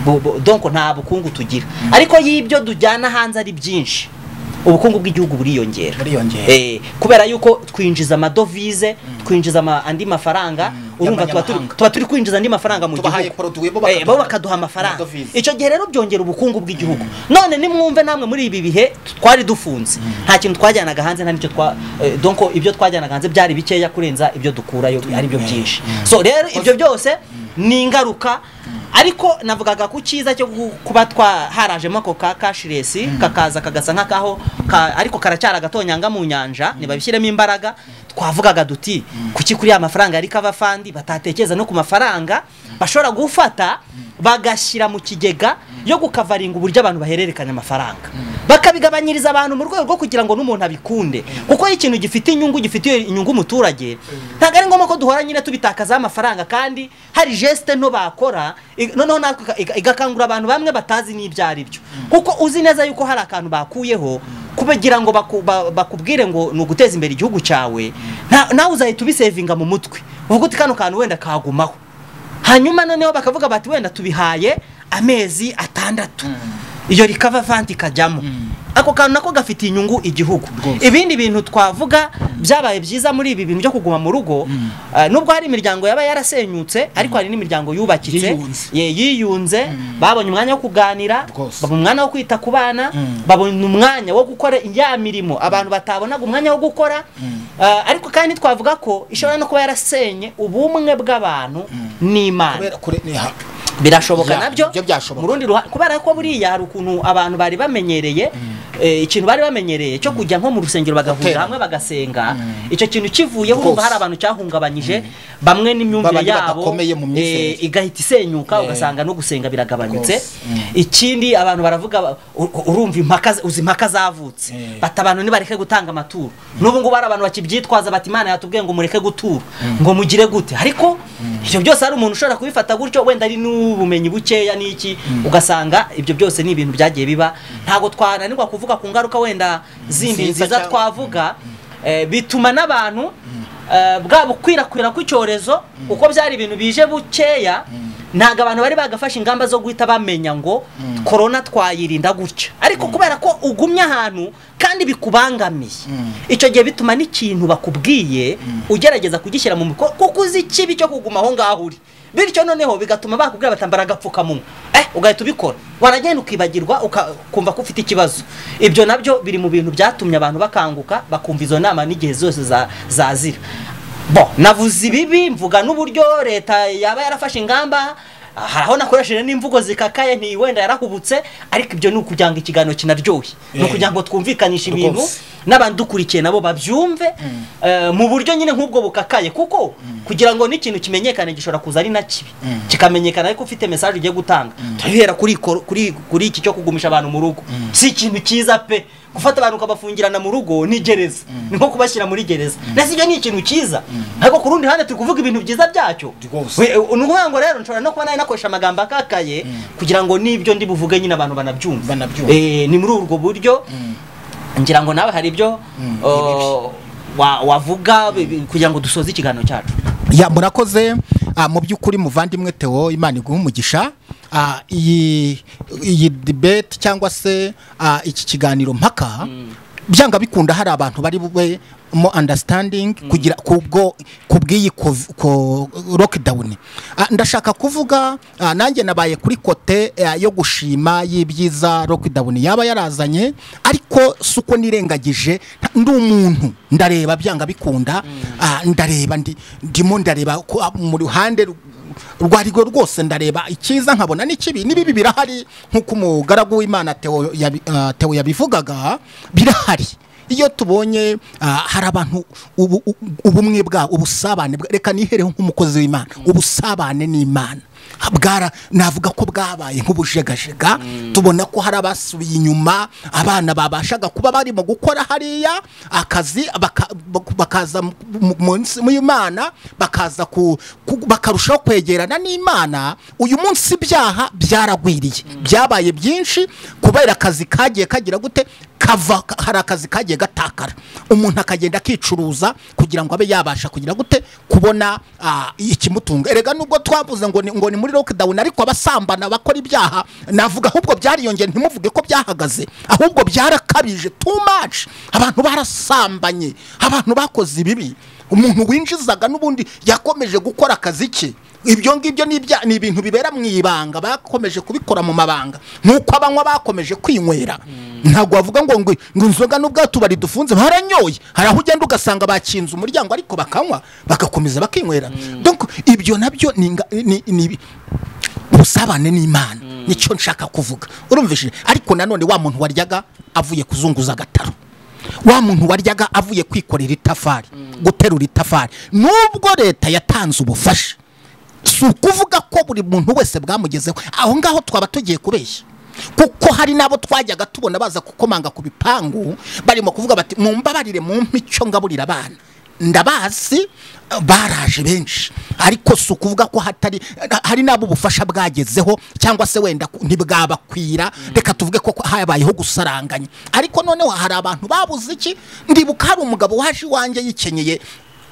Bu- bu- donc nta bukungu tugira ariko y'ibyo dujyana hanze ari byinshi ubukungu bw'igihugu buriyongera buriyongera Eh, kubera yuko twinjiza amadovize twinjiza ama- andi mafaranga urumva tuba turi- Y'abanyamahanga. tuba turi kwinjiza andi mafaranga mu Tubahaye gihugu produit, bo Eh, bakaduha- bo bakaduha amafaranga amadovize. icyo gihe rero byongera ubukungu bw'igihugu none nimwumve namwe muri ibi bihe twari dufunze nta kintu twajyanaga hanze nta n'icyo twa eh, donc ibyo twajyanaga hanze byari bikeya kurenza ibyo dukurayo ari byo byinshi so rero ibyo byose ni ingaruka ariko navugaga ku cyiza cyo gu- kuba twa harajemo ako ka cashless kakaza kagasa nk'akaho ka- ariko karacyara agatonyanga mu nyanja ntibabishyiremo imbaraga twavugaga duti kuki kuri ya mafaranga yari kava fandi batatekereza no ku mafaranga bashobora gufata bagashyira mu kigega yo gukavaringa uburyo abantu bahererekanya amafaranga bakabigabanyiriza abantu mu rwego rwo kugira ngo n'umuntu abikunde kuko iyo ikintu gifite inyungu gifitiye inyungu umuturage ntabwo ari ngombwa ko duhora nyine tubitakazaho amafaranga kandi hari jesite nto bakora i- noneho natwe ika- iga- igakangura abantu bamwe batazi n'ibyo ari byo kuko uzi neza yuko hari akantu bakuyeho kugira ngo baku- ba- bakubwire ngo ni uguteza imbere igihugu cyawe nta- nawe uzahita ubisevinga mu mutwe uvuga uti kano kantu wenda kagumaho hanyuma noneho bakavuga bati wenda tubihaye amezi atandatu iyo rikava vanti ikajyamo ako kantu nako gafitiye inyungu igihugu Rwose. ibindi bintu twavuga byabaye byiza muri ibi bintu byo kuguma mu rugo eh, nubwo hari imiryango yaba yarasenyutse ariko hari n'imiryango yubakitse Yiyunze. ye- yiyunze babonye umwanya wo kuganira Rwose. babona umwanya wo kwita ku bana Mm. babona umwanya wo gukora ya mirimo abantu batabonaga umwanya wo gukora eh, ariko kandi twavuga ko ishobora no kuba yarasenye ubumwe bw'abantu n'imana kubera kure ni hapi birashoboka Ya, nabyo ibyo byashoboka. mu rundi ruhande kubera ko buriya hari ukuntu abantu bari bamenyereye eh, ikintu bari bamenyereye cyo kujya nko mu rusengero bagahurira Gutera. hamwe bagasenga icyo kintu kivuyeho urumva Rwose. hari abantu cyahungabanyije bamwe n'imyumvire Babandi yabo badakomeye mu myizerere. eh, igahita isenyuka Eh. ugasanga no gusenga biragabanyutse Rwose. ikindi abantu baravuga ba- u- urumva impaka uzi impaka zavutse Eh. bati abantu nibareke gutanga amaturo n'ubu ngubu hari abantu bakibyitwaza bati imana yatubwiye ngo mureke gutura ngo mugire gute ariko ibyo byose hari umuntu ushobora kubifata gutyo wenda ari n'ubumenyi bukeya n'iki ugasanga ibyo byose ni ibintu byagiye biba ntabwo twananirwa kuvuga ku ngaruka wenda zindi Nziza nziza cyangwa- twavuga eh, bituma n'abantu eh, bwa bukwirakwira kw'icyorezo uko byari ibintu bije bukeya ntabwo abantu bari bagafashe ingamba zo guhita bamenya ngo korona twayirinda gutya ariko kubera ko ugumye ahantu kandi bikubangamiye icyo gihe bituma n'ikintu bakubwiye ugerageza kugishyira mu muko kuko uzi ikibi cyo kuguma aho ngaho uri bityo noneho bigatuma bakubwira batambara agapfukamunwa eh ugahita ubikora waragenda ukibagirwa uka- ukumva ko ufite ikibazo ibyo nabyo biri mu bintu byatumye abantu bakanguka bakumva izo nama n'igihe zose za- zazira bo navuze ibibi mvuga n'uburyo leta yaba yarafashe ingamba hari aho nakoresheje n'imvugo zikakaye nti wenda yarahubutse ariko ibyo ni ukugira ngo ikiganiro kinaryohe ni Eh. ukugira ngo twumvikanishe ibintu Rwose. n'abadukurikiye nabo babyumve eh, mu buryo nyine nk'ubwo bukakaye kuko kugira ngo n'ikintu kimenyekane gishobora kuza ari na kibi kikamenyekana ariko ufite message ugiye gutanga turahera kuri kor- kuri kuri iki cyo kugumisha abantu mu rugo si ikintu cyiza pe gufata abantu ukabafungirana mu rugo ni gereza ni nko kubashyira muri gereza ndetse ibyo ni ikintu cyiza ariko ku rundi ruhande turi kuvuga ibintu byiza byacyo Rwose. We- ni ukuvuga ngo rero nshobora no kuba nari nakoresha amagambo akakaye kugira ngo n'ibyo ndi buvuge nyine abantu banabyumve Banabyumva. Eh, ni muri ubwo buryo ngira ngo nawe hari ibyo oh, wa- wavuga bi- bi- kugira ngo dusoze ikiganiro cyacu ya murakoze Ah, mu by'ukuri muvandimwe Theo imana iguha umugisha Ah, iyi iyi debate cyangwa se ah, iki kiganiro mpaka byanga bikunda hari abantu bari bube mo understanding kugira kubwo kubw'iyi kov- ko- lockdown Ah, ndashaka kuvuga ah, nanjye nabaye kuri kote ah, yo gushima y'ibyiza lockdown yaba yarazanye ariko si uko nirengagije nta- ndi umuntu ndareba byanga bikunda ah, ndareba ndi- ndimo ndareba ko, ah, mu ruhande rw- urwo ari rwo rwose ndareba icyiza nkabona n'ikibi n'ibibi birahari nk'uko umugaragu w'imana Theo yabi- ah, Theo yabivugaga birahari iyo tubonye ah, hari abantu ubu- u- ubumwe bwabo ubusabane bwa- reka nihereho nk'umukozi w'imana ubusabane n'imana bwara navuga ko bwabaye nk'ubujegajega tubona ko hari abasubiye inyuma abana babashaga kuba barimo gukora hariya akazi baka- bak- bakaza mu- mu- munsi mu Imana bakaza ku- ku- bakarushaho kwegerana n'Imana uyu munsi ibyaha byaragwiriye byabaye byinshi kubera akazi kagiye kagira gute kava hari akazi kagiye gatakara umuntu akagenda akicuruza kugira ngo abe yabasha kugira gute kubona ah, ikimutunga erega nubwo twavuze ngo ni, ngo ni muri lockdown ariko abasambana bakora ibyaha navuga ahubwo byariyongeye ntimuvuge ko byahagaze ahubwo byarakabije too much abantu barasambanye abantu bakoze ibibi umuntu winjizaga n'ubundi yakomeje gukora akazi ke ibyo ngibyo ni ibya- ni ibintu bibera mu ibanga bakomeje kubikora mu mabanga nk'uko abanywa bakomeje kwinywera ntabwo bavuga ngo ngo ngo inzoga n'ubwo tubari dufunze baranyoye hari aho ugenda ugasanga bakinze umuryango ariko bakanywa bagakomeza bakinywera donc ibyo nabyo ni inga- ni- ni ubusabane n'imana nicyo nshaka kuvuga urumvishije ariko nanone wa muntu waryaga avuye kuzunguza agataro wa muntu waryaga avuye kwikorera itafari guterura itafari nubwo leta yatanze ubufasha si ukuvuga ko buri muntu wese bwamugezeho aho ngaho twaba tugiye kubeshya kuko hari n'abo twajyaga tubona baza gukomanga ku bipangu barimo kuvuga bati mu mbabarire mu mpico ngaburira abana ndabazi eh, baraje benshi ariko si ukuvuga ko hatari hari n'abo ubufasha bwagezeho cyangwa se wenda ku- ntibwabakwira reka tuvuge ko habayeho gusaranganya ariko noneho hari abantu babuze iki ndibuka hari umugabo waje iwanjye yikenyeye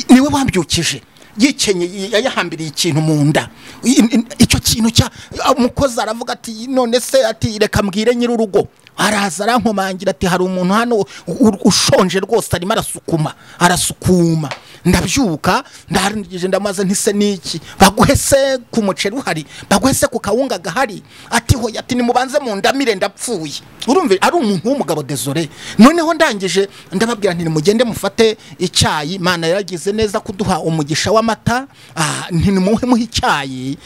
niwe wabyukije yikenyeye yayahambiriye ikintu mu nda I- i- icyo kintu cya umukozi aravuga ati none se ati reka mbwire nyir'urugo araza arankomangira ati hari umuntu hano u- u- ushonje rwose arimo arasukuma arasukuma ndabyuka ndarangije ndamaze ntise niki baguhe se ku muceri uhari baguhe se ku kawunga gahari ati hoya ati nimubanze mu ndamire ndapfuye urumva ari umuntu w'umugabo desore noneho ndangije ndababwira nti nimugende mufate icyayi mana yaragize neza kuduha umugisha w'amata ah, nti nimuhe muhe icyayi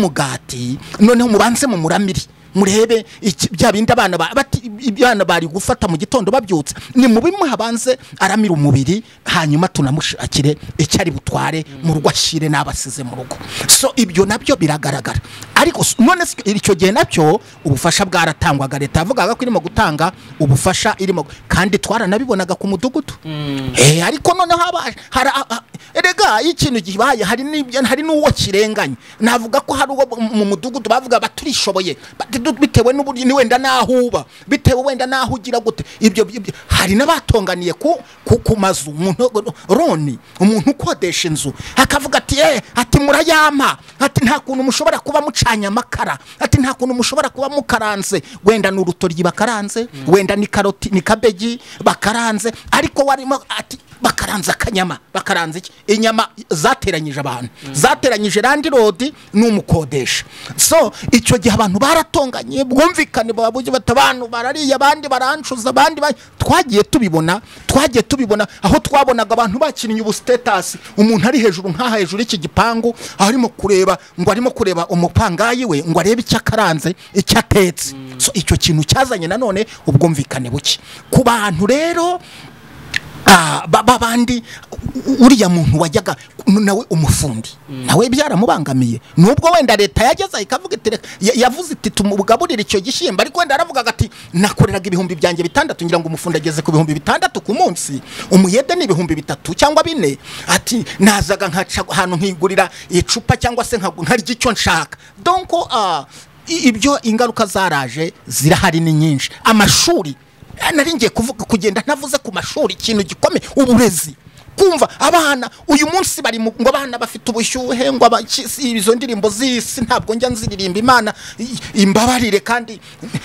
n'umugati noneho mubanze mu muramiri murebe iki- bya bindi abana ba- bati- abana bari gufata mu gitondo babyutse ni mubi habanze aramira umubiri hanyuma tunamushakire icyo ari butware mu rugo ashyire n'abasize mu rugo so ibyo nabyo biragaragara ariko s- none se icyo gihe nabyo ubufasha bwaratangwaga leta yavugaga ko irimo gutanga ubufasha irimo kandi twaranabibonaga ku mudugudu Eh, ariko noneho haba hari a- a- erega iyo ikintu gibaye hari n'ibyo- hari n'uwo kirenganye navuga ko hari uwo mu- mu mudugudu bavuga baturishoboye bati du- bitewe n'uburyo ni wenda n'aho uba bitewe wenda n'aho ugira gute ibyo ibyo- hari n'abatonganiye ku ku ku mazu umuntu roni umuntu ukodesha inzu akavuga ati eh ati murayampa ati nta kuntu mushobora kuba mucanye amakara ati nta kuntu mushobora kuba mukaranze wenda ni urutoryi bakaranze wenda ni karoti ni kabeji bakaranze ariko warimo ati bakaranze akanyama bakaranze iki inyama zateranyije abantu zateranyije landirodi n'umukodesha so icyo gihe abantu baratonganye bwumvikane baba bugi bati abantu barariye abandi barancuza abandi ba-" twagiye tubibona twagiye tubibona aho twabonaga abantu bakinnye ubu sitetasi umuntu ari hejuru nk'aha hejuru y'iki gipangu aho arimo kureba ngo arimo kureba umupangayi we ngo arebe icyo akaranze icyo atetse so icyo kintu cyazanye nanone ubwumvikane buke ku bantu rero Ah, ba ba- bandi u- u- uriya muntu wajyaga nawe umufundi nawe byaramubangamiye nubwo wenda leta yageza ikavuga iti reka- ya- yavuze iti tumugaburire icyo gishyimbo ariko wenda yaravugaga ati nakoreraga ibihumbi byanjye bitandatu ngira ngo umufundi ageze ku bihumbi bitandatu ku munsi umuyede ni ibihumbi bitatu cyangwa bine ati nazaga nkaca ahantu nkigurira icupa cyangwa se nkagu- nkarya icyo nshaka donko ah, i- ibyo ingaruka zaraje zirahari ni nyinshi amashuri nari ngiye kuvuga kugenda ntavuze ku mashuri ikintu gikomeye uburezi kumva abana uyu munsi bari mu- ngo abana bafite ubushyuhe ngo aba- ki- si- izo ndirimbo z'isi ntabwo njya nziririmba imana i- imbabarire kandi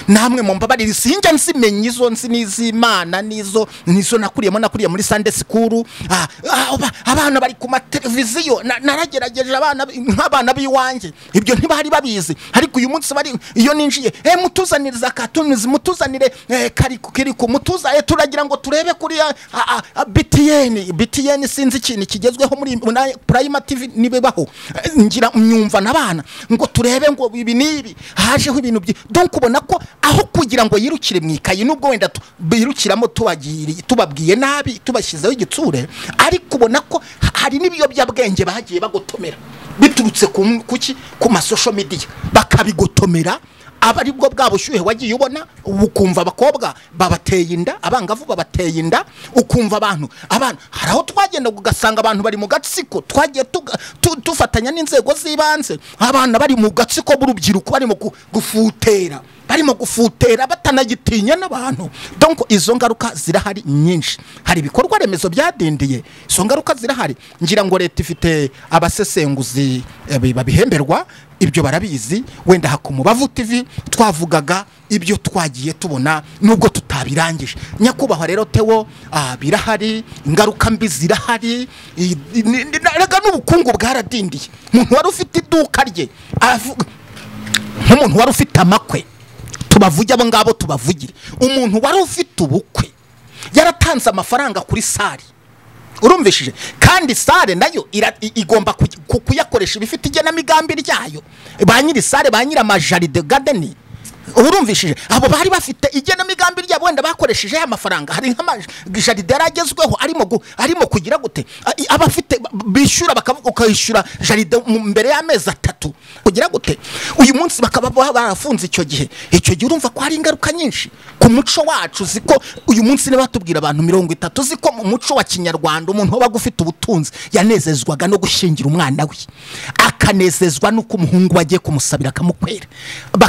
namwe mu mbabarire sinjya nzimenya izo nzi n'iz'imana n'izo nizo nakuriyemo nakuriye muri sande sikuru Ah, ah, aba- abana bari ku mateleviziyo na- naragerageje abana b- nk'abana b'iwanjye ibyo ntibari babizi ariko uyu munsi bari iyo ninjiye eh mutuzaniriza katunizi mutuzanire eh, kariku kiriku mutuza eh, turagira ngo turebe kuri ya- a- a- a- BTN BTN sinzi ikintu kigezweho muri muri Prime TV nibebaho Eh, ngira myumva nabana ngo turebe ngo ibi nibi hajeho ibintu byi donc ubona ko aho kugira ngo yirukire mu ikayi nubwo wenda tu- birukiramo tubagiriye tubabwiye nabi tubashyizeho igitsure ariko ubona ko ha- hari n'ibiyobyabwenge bagiye bagotomera biturutse ku kuki ku masosho media bakabigotomera aba aribwo bwa bushyuhe wagiye ubona ukumva abakobwa babateye inda abangavu babateye inda ukumva abantu abantu hari aho twagenda ugasanga abantu bari mu gatsiko twagiye tuga- tu- dufatanya n'inzego z'ibanze abana bari mu gatsiko b'urubyiruko barimo gu- gufutera barimo gufutera batanagitinya n'abantu donc izo ngaruka zirahari nyinshi hari ibikorwa remezo byadindiye izo ngaruka zirahari ngira ngo leta ifite abasesenguzi eh, bi- babihemberwa ibyo barabizi wenda hakumubavu tv twavugaga ibyo twagiye tubona nubwo tutabirangije nyakubahwa rero tewo ah, birahari ingaruka mbi zirahari i- i- ni- ni- erega n'ubukungu bwaradindiye umuntu wari ufite iduka rye aravuga nk'umuntu wari ufite amakwe tubavuge abo ngabo tubavugire umuntu wari ufite ubukwe yaratanze amafaranga kuri sare urumvishije kandi sare nayo ira- i- igomba kuj- ku- kuyakoresha ibifite igenamigambi ryayo ba nyiri sare ba nyiri amajaride gadeni urumvishije abo bari bafite igenamigambi ryabo wenda bakoresheje ya mafaranga hari nk'amajaride yari agezweho arimo gu- arimo kugira gute A- i- abafite b- bishyura bakavuga ukayishyura jaride mu- mbere y'amezi atatu kugira gute uyu munsi bakaba ba- barafunze icyo gihe icyo gihe urumva ko hari ingaruka nyinshi ku muco wacu ziko uyu munsi niba batubwira abantu mirongo itatu ziko mu muco wa kinyarwanda umuntu wabaga ufite ubutunzi yanezezwaga no gushyingira umwana we akanezezwa n'uko umuhungu wagiye kumusabira akamukwera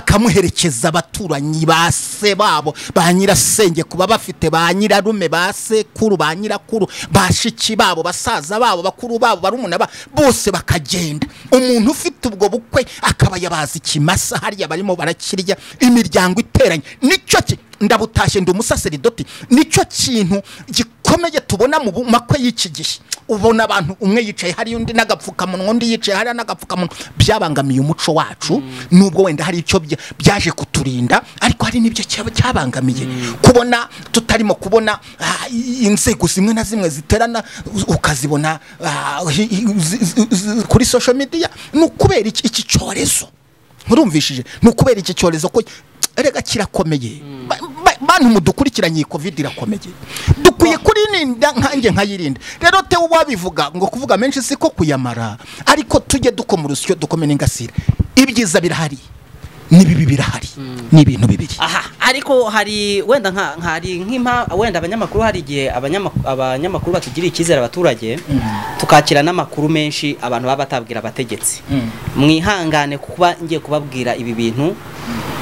bakamuherekeza abaturanyi ba se babo ba nyirasenge kuba bafite ba nyirarume ba sekuru ba nyirakuru bashiki babo basaza babo bakuru babo barumuna ba bose bakagenda umuntu ufite ubwo bukwe akaba yabaza ikimasa hariya barimo barakirya imiryango iteranye nicyo ki ndabutashye ndi umusaseridoti nicyo kintu gikomeye tubona mu bu- makwe y'iki gihe ubona abantu umwe yicaye hariya undi n'agapfukamunwa undi yicaye hariya n'agapfukamunwa byabangamiye umuco wacu nubwo wenda hari icyo bya- byaje kuturinda ariko hari n'ibyo cyaba cyabangamiye kubona tutarimo kubona ah, i- inzego zimwe na zimwe ziterana u- ukazibona ah, hi- hi- zi- zi- zi- kuri social media ni ukubera iki iki cyorezo nturumvishije ni ukubera iki cyorezo ko erega kirakomeye Ba- ba- bantu mudukurikiranye iyi covid irakomeye dukwiye kuririnda nkanjye nkayirinda rero tewe wabivuga ngo kuvuga menshi siko kuyamara ariko tujye dukoma urusyo dukome n'ingasire ibyiza birahari n'ibibi birahari ni ibintu bibiri aha ariko hari wenda nka hari nk'impa wenda abanyamakuru hari igihe abanyamak- abanyamakuru batugiriye icyizere abaturage tukakira n'amakuru menshi abantu baba batabwira abategetsi mwihangane kuba ngiye kubabwira ibi bintu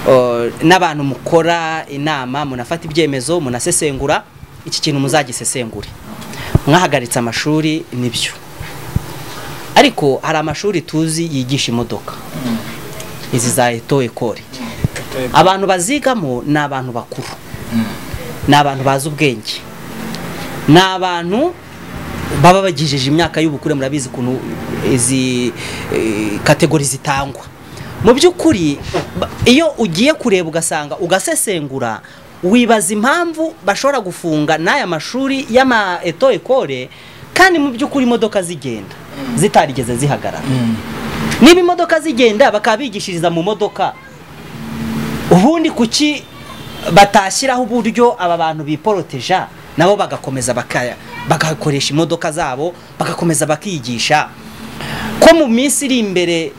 Uh, n'abantu mukora inama munafata ibyemezo munasesengura iki kintu muzagisesengure mwahagaritse amashuri nibyo ariko hari amashuri tuzi yigisha imodoka izi za eto ekore abantu bazigamo ni abantu bakuru ni abantu bazi ubwenge ni abantu baba bagejeje imyaka y'ubukure murabizi ukuntu izi eh, kategori zitangwa mu by'ukuri ba- iyo ugiye kureba ugasanga ugasesengura wibaza impamvu bashobora gufunga n'aya mashuri y'ama eto ekore kandi mu by'ukuri imodoka zigenda zitarigeze zihagarara niba imodoka zigenda bakaba bigishiriza mu modoka ubundi kuki batashyiraho uburyo aba bantu biporoteja nabo bagakomeza bakaya bagakoresha imodoka zabo bagakomeza bakigisha ko mu minsi iri imbere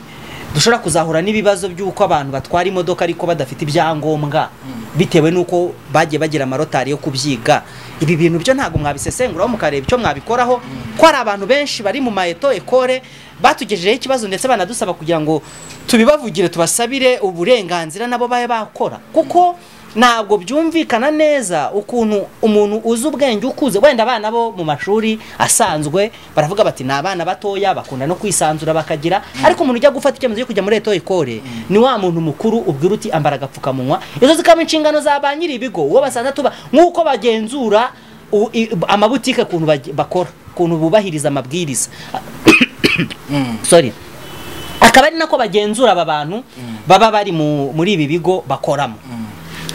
dushobora kuzahura n'ibibazo by'uko abantu batwara imodoka ariko badafite ibyangombwa bitewe n'uko bagiye bagira amarotari yo kubyiga ibi bintu byo ntabwo mwabisesenguraho mukareba icyo mwabikoraho ko hari abantu benshi bari mu maeto ekore batugejejeho ikibazo ndetse banadusaba kugira ngo tubibavugire tubasabire uburenganzira nabo babe bakora kuko ntabwo byumvikana neza ukuntu umuntu uzi ubwenge ukuze wenda abana bo mu mashuri asanzwe baravuga bati ni abana batoya bakunda no kwisanzura bakagira ariko umuntu ujya gufata icyemezo cyo kujya muri eto ikore ni wa muntu mukuru ubwira uti ambara agapfukamunwa izo zikaba inshingano za ba nyiri ibigo uwo basanzwe tuba nk'uko bagenzura u- i- amabutike ukuntu bag- bakora ukuntu bubahiriza amabwiriza sorry akaba ari nako bagenzura aba bantu baba bari mu- muri ibi bigo bakoramo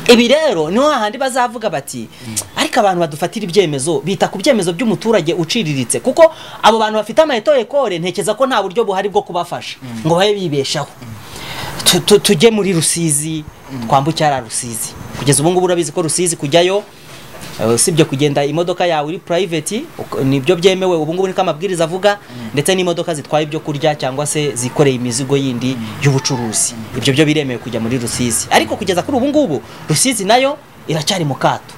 ibi rero niho hahandi bazavuga bati ariko abantu badufatira ibyemezo bita ku byemezo by'umuturage uciriritse kuko abo bantu bafite amaheto ekore ntekereza ko nta buryo buhari bwo kubafasha ngo babe bibeshaho Tu- tu- tujye muri rusizi twambuke hariya rusizi kugeza ubu ngubu urabizi ko rusizi kujyayo Uh, usibye kugenda imodoka yawe uri private uk- nibyo byemewe ubu ngubu niko amabwiriza avuga ndetse n'imodoka zitwaye ibyo kurya cyangwa se zikoreye imizigo yindi y'ubucuruzi ibyo byo biremewe kujya muri rusizi ariko kugeza kuri ubu ngubu rusizi nayo iracyari mu kato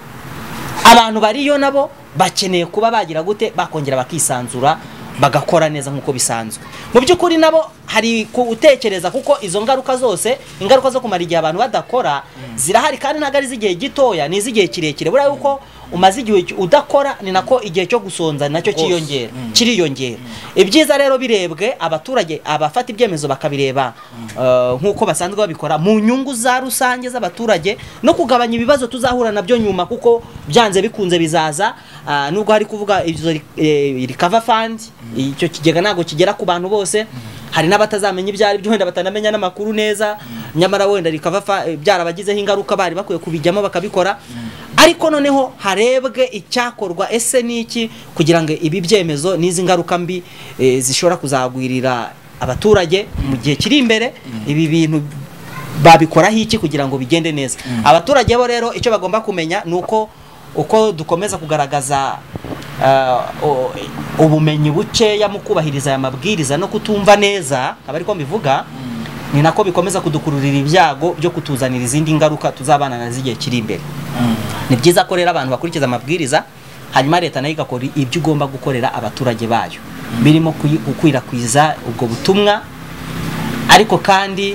abantu bariyo nabo bakeneye kuba bagira gute bakongera bakisanzura bagakora neza nk'uko bisanzwe mu by'ukuri nabo hari gutekereza kuko izo ngaruka zose ingaruka zo kumara igihe abantu badakora zirahari kandi ntabwo ari iz'igihe gitoya ni iz'igihe kirekire buriya yuko umaze igihe ki- udakora ni nako igihe cyo gusonza nacyo cyiyongera kiriyongera ibyiza rero birebwe abaturage abafata ibyemezo bakabireba eh, nk'uko basanzwe babikora mu nyungu za rusange z'abaturage no kugabanya ibibazo tuzahura nabyo nyuma kuko byanze bikunze bizaza ah, nubwo hari kuvuga izo recover fund icyo kigega ntabwo kigera ku bantu bose hari n'abatazamenya ibyo ari byo wenda batanamenya n'amakuru neza nyamara wenda recover fa- eh, byarabagizeho ingaruka bari bakwiye kubijyamo bakabikora ariko noneho harebwe icyakorwa ese niki kugira ngo ibi byemezo n'izi ngaruka mbi eh, zishobora kuzagwirira abaturage mu gihe kiri imbere ibi bintu babikoraho iki kugira ngo bigende neza abaturage bo rero icyo bagomba kumenya ni uko uko dukomeza kugaragaza ah, o- ubumenyi bukeya mu kubahiriza aya mabwiriza no kutumva neza aba ariko mbivuga ni nako bikomeza kudukururira ibyago byo kutuzanira izindi ngaruka tuzabana nazo igihe kiri imbere ni byiza ko rero abantu bakurikiza amabwiriza hanyuma leta nayo igakora ibyo igomba gukorera abaturage bayo birimo kuyi- gukwirakwiza ubwo butumwa ariko kandi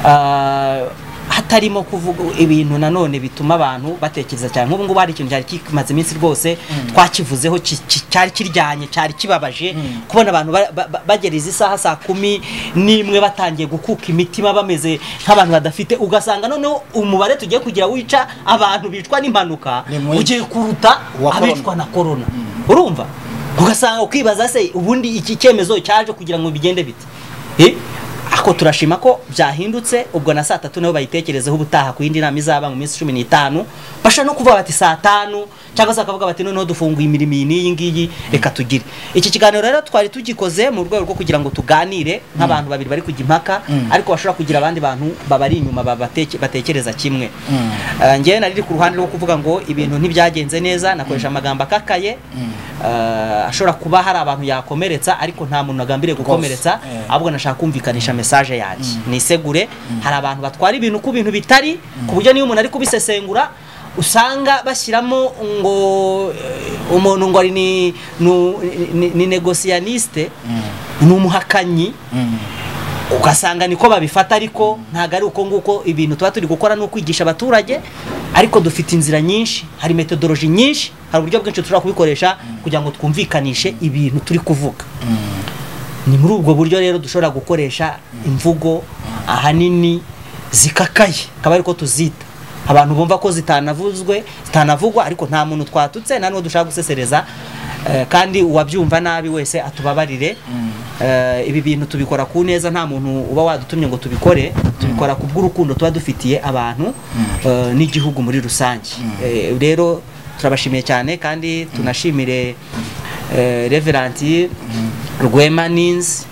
ah, hatarimo kuvuga ibintu nanone bituma abantu batekereza cyane nk'ubu ngubu hari ikintu cyari kimaze iminsi rwose twakivuzeho ki- ki- cyari kiryanye cyari kibabaje kubona abantu ba- ba- ba- bagera izi saha saa kumi n'imwe batangiye gukuka imitima bameze nk'abantu badafite ugasanga noneho umubare tugiye kugira wica abantu bicwa n'impanuka Ni mwinshi. ugiye kuruta Uwa corona. abicwa na korona urumva ugasanga ukibaza se ubundi iki cyemezo cyaje kugira ngo bigende bite Eh? ako turashima ko byahindutse ubwo na saa tatu nabo bayitekerezeho ubutaha ku yindi nama izaba mu minsi cumi n'itanu basha no kuvuga bati saa tanu cyangwa se bakavuga bati noneho dufunguye imirimo iyi n'iyi ngiyi reka tugire iki kiganiro rero twari tugikoze mu rwego rwo kugira ngo tuganire nk'abantu babiri bari kujya impaka ariko bashobora kugira abandi bantu babari inyuma babate- batekereza kimwe Ah, njyewe nariri ku ruhande rwo kuvuga ngo ibintu ntibyagenze neza nakoresha amagambo akakaye Ah, ashobora kuba hari abantu yakomeretsa ariko nta muntu nagambiriye gukomeretsa eh. ahubwo nashaka kumvikanisha mesaje yanjye nisegure hari abantu batwara ibintu ku bintu bitari ku buryo niyo umuntu ari kubisesengura usanga bashyiramo ngo eh, umuntu ngo ari ni nu- ni- ni negosiyaniste ni umuhakanyi ugasanga niko babifata ariko ntabwo ari uko nguko ibintu tuba turi gukora ni ukwigisha abaturage ariko dufite inzira nyinshi hari metodoloji nyinshi hari uburyo bwinshi dushobora kubikoresha kugira ngo twumvikanishe ibintu turi kuvuga ni muri ubwo buryo rero dushobora gukoresha imvugo ahanini zikakaye akaba ariko tuzita abantu bumva ko zitanavuzwe zitanavugwa ariko nta muntu twatutse nta n'uwo dushaka gusesereza eh, kandi uwabyumva nabi wese atubabarire Eh, ibi bintu tubikora ku neza nta muntu uba wadutumye ngo tubikore tubikora ku bw'urukundo tuba dufitiye abantu eh, n'igihugu muri rusange Eh, rero turabashimiye cyane kandi tunashimire eh, reveranti rwema ninzi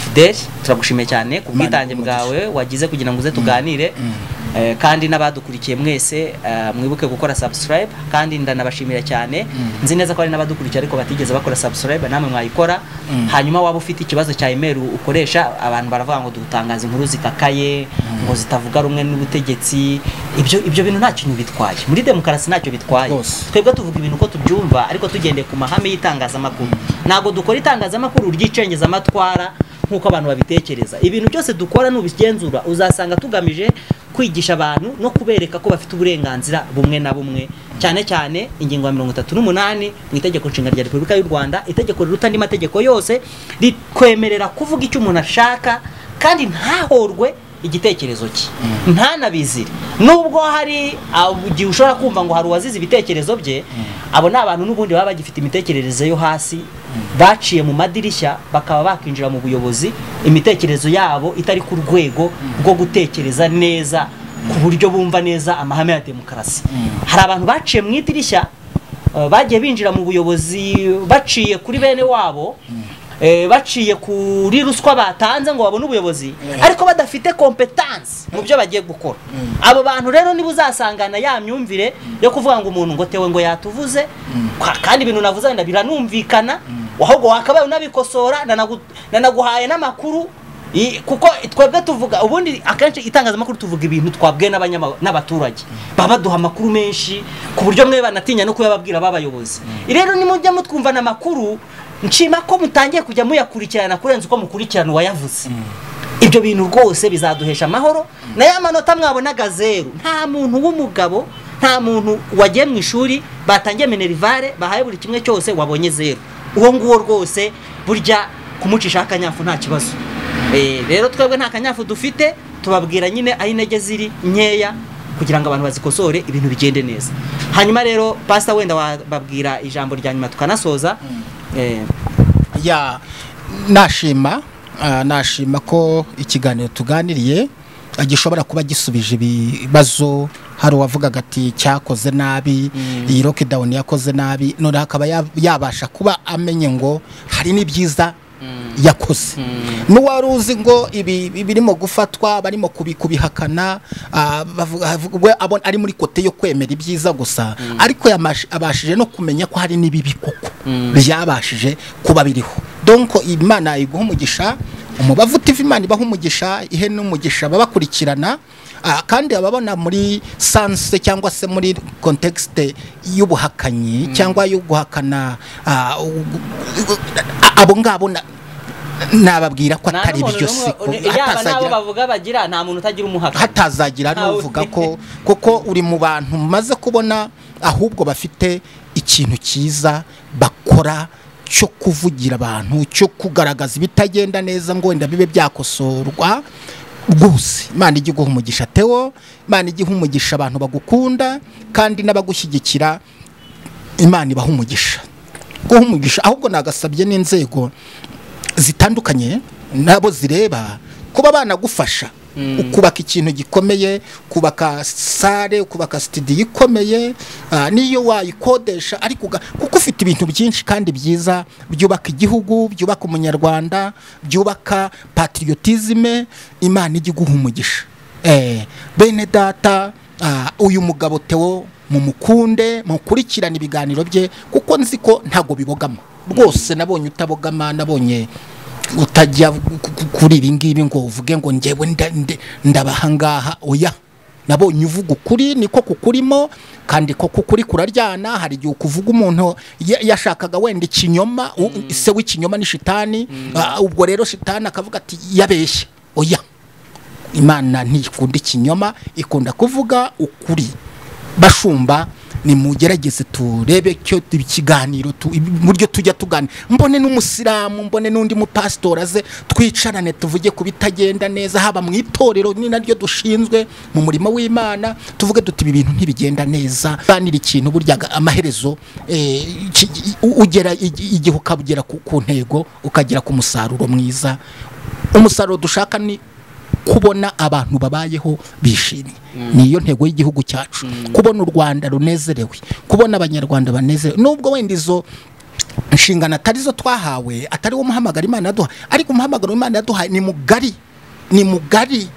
fideli turagushimiye cyane ku bwitange umugisha. bwawe wagize kugira ngo uze tuganire Eh, kandi n'abadukurikiye mwese eh, mwibuke gukora subscribe kandi ndanabashimira cyane nzi neza ko hari n'abadukurikiye ariko batigeze bakora subscribe namwe mwayikora hanyuma waba ufite ikibazo cya email ukoresha abantu baravuga ngo dutangaza inkuru zikakaye ngo zitavuga rumwe n'ubutegetsi ibyo ibyo bintu nta kintu bitwaye muri demokarasi ntacyo bitwaye Rwose. twebwe tuvuga ibintu uko tubyumva ariko tugendeye ku mahame y'itangazamakuru ntabwo dukora itangazamakuru ry'icengeza amatwara nk'uko abantu babitekereza ibintu byose dukora n'ubigenzura uzasanga tugamije kwigisha abantu no kubereka ko bafite uburenganzira bumwe na bumwe cyane cyane ingingo ya mirongo itatu n'umunani mu itegeko nshinga rya repubulika y'u rwanda itegeko riruta andi mategeko yose rikwemerera kuvuga icyo umuntu ashaka kandi ntahorwe igitekerezo cye ntanabizire nubwo hari igihe ushobora kumva ngo hari uwazize ibitekerezo bye abo ni abantu n'ubundi baba bagifite imitekerereze yo hasi baciye mu madirishya bakaba bakinjira mu buyobozi imitekerezo yabo itari ku rwego rwo gutekereza neza ku buryo bumva neza amahame ya demokarasi hari abantu baciye mu idirishya Uh, bagiye binjira mu buyobozi baciye kuri bene wabo eh, baciye kuri ruswa batanze ngo babone ubuyobozi ariko badafite kompetansi mu byo bagiye gukora abo bantu rero niba uzasangana ya myumvire yo kuvuga ngo umuntu ngo tewe ngo yatuvuze kwa- kandi ibintu navuze wenda biranumvikana ahubwo wakabaye unabikosora nanagu- nanaguhaye n'amakuru I- kuko twebwe tuvuga ubundi akenshi itangazamakuru tuvuga ibintu twabwiwe n'abanyama- n'abaturage baba baduha amakuru menshi ku buryo mwe banatinya no kuyababwira b'abayobozi rero nimujya mutwumvana amakuru nshima ko mutangiye kujya muyakurikirana kurenza uko mukurikirana uwayavuze ibyo bintu rwose bizaduhesha amahoro na ya manota mwabonaga zeru nta muntu w'umugabo nta muntu wagiye mu ishuri batangiye minerivare bahaye buri kimwe cyose wabonye zeru uwo nguwo rwose burya kumucishaho akanyafu nta kibazo Eh, rero twebwe nta kanyafu dufite tubabwira nyine aho intege ziri nkeya kugira ngo abantu bazikosore ibintu bigende neza hanyuma rero pasita wenda wababwira ijambo rya nyuma tukanasoza Eh, ya nashima ah, nashima ko ikiganiro tuganiriye ah, gishobora kuba gisubije ibibazo hari uwavugaga ati cyakoze nabi iyi lockdown yakoze nabi noneho akaba ya- yabasha kuba amenye ngo hari n'ibyiza yakoze n'uwari uzi ngo ibi birimo gufatwa barimo kubi- kubihakana ah, bavuga- havuga- we abona ari muri kote yo kwemera ibyiza gusa ariko yamash- abashije no kumenya ko hari n'ibibi koko byabashije kuba biriho donko imana iguha umugisha umubavu TV imana ibaha umugisha ihe n'umugisha babakurikirana Ah, kandi ababona muri sanse cyangwa se muri kontekisite y'ubuhakanyi cyangwa yo guhakana ah, u- u- abo ngabo na- nababwira ko Nta atari n'umuntu byo n'umwe- siko uni- yaba n'abo hatazagira bavuga bagira nta muntu utagira umuhaka hatazagira Ntawe. n'uvuga ko kuko uri mu bantu maze kubona ahubwo bafite ikintu cyiza bakora cyo kuvugira abantu cyo kugaragaza ibitagenda neza ngo wenda bibe byakosorwa rwose imana ijya iguha umugisha tewo imana ijya iha umugisha abantu bagukunda kandi n'abagushyigikira imana ibaha umugisha guha umugisha ahubwo nagasabye n'inzego zitandukanye nabo zireba kuba banagufasha ukubaka ikintu gikomeye kubaka sare kubaka sitidiyo ikomeye ah, n'iyo wayikodesha ariko uga- kuko ufite ibintu byinshi kandi byiza byubaka igihugu byubaka umunyarwanda byubaka patriotisme imana ijya iguha umugisha Eh, bene data ah, uyu mugabo tewo mumukunde mukurikirane ibiganiro bye kuko nzi ko ntago bibogama rwose nabonye utabogama nabonye utajya ku- ku- kuri ibi ngibi ngo uvuge ngo ngewe nda- nde- ndabahangaha oya nabonye uvuga ukuri niko kukurimo kandi ko kukuri kuraryana hari igihe ukuvuga umuntu ya- yashakaga wenda ikinyoma u- se w'ikinyoma ni shitani ah, ubwo rero shitani akavuga ati yabeshye oya imana ntikunda ikinyoma ikunda kuvuga ukuri bashumba nimugerageze turebe cyo tu- ikiganiro tu- uburyo tujya tuganira mbone n'umusilamu mbone n'undi mupasitori aze twicarane tuvuge ku bitagenda neza haba mu itorero ni naryo dushinzwe mu murimo w'imana tuvuge duti ibi bintu ntibigenda neza banira ikintu burya ga- amaherezo eh, ki- u- ugera igi- igihe ukagera ku ku ntego ukagera ku musaruro mwiza umusaruro dushaka ni kubona abantu babayeho bishimye niyo ntego y'igihugu cyacu kubona u rwanda runezerewe kubona abanyarwanda banezerewe nubwo wenda izo inshingano atari zo twahawe atari wo muhamagaro imana yaduha ariko umuhamagaro imana yaduhaye ni mugari ni mugari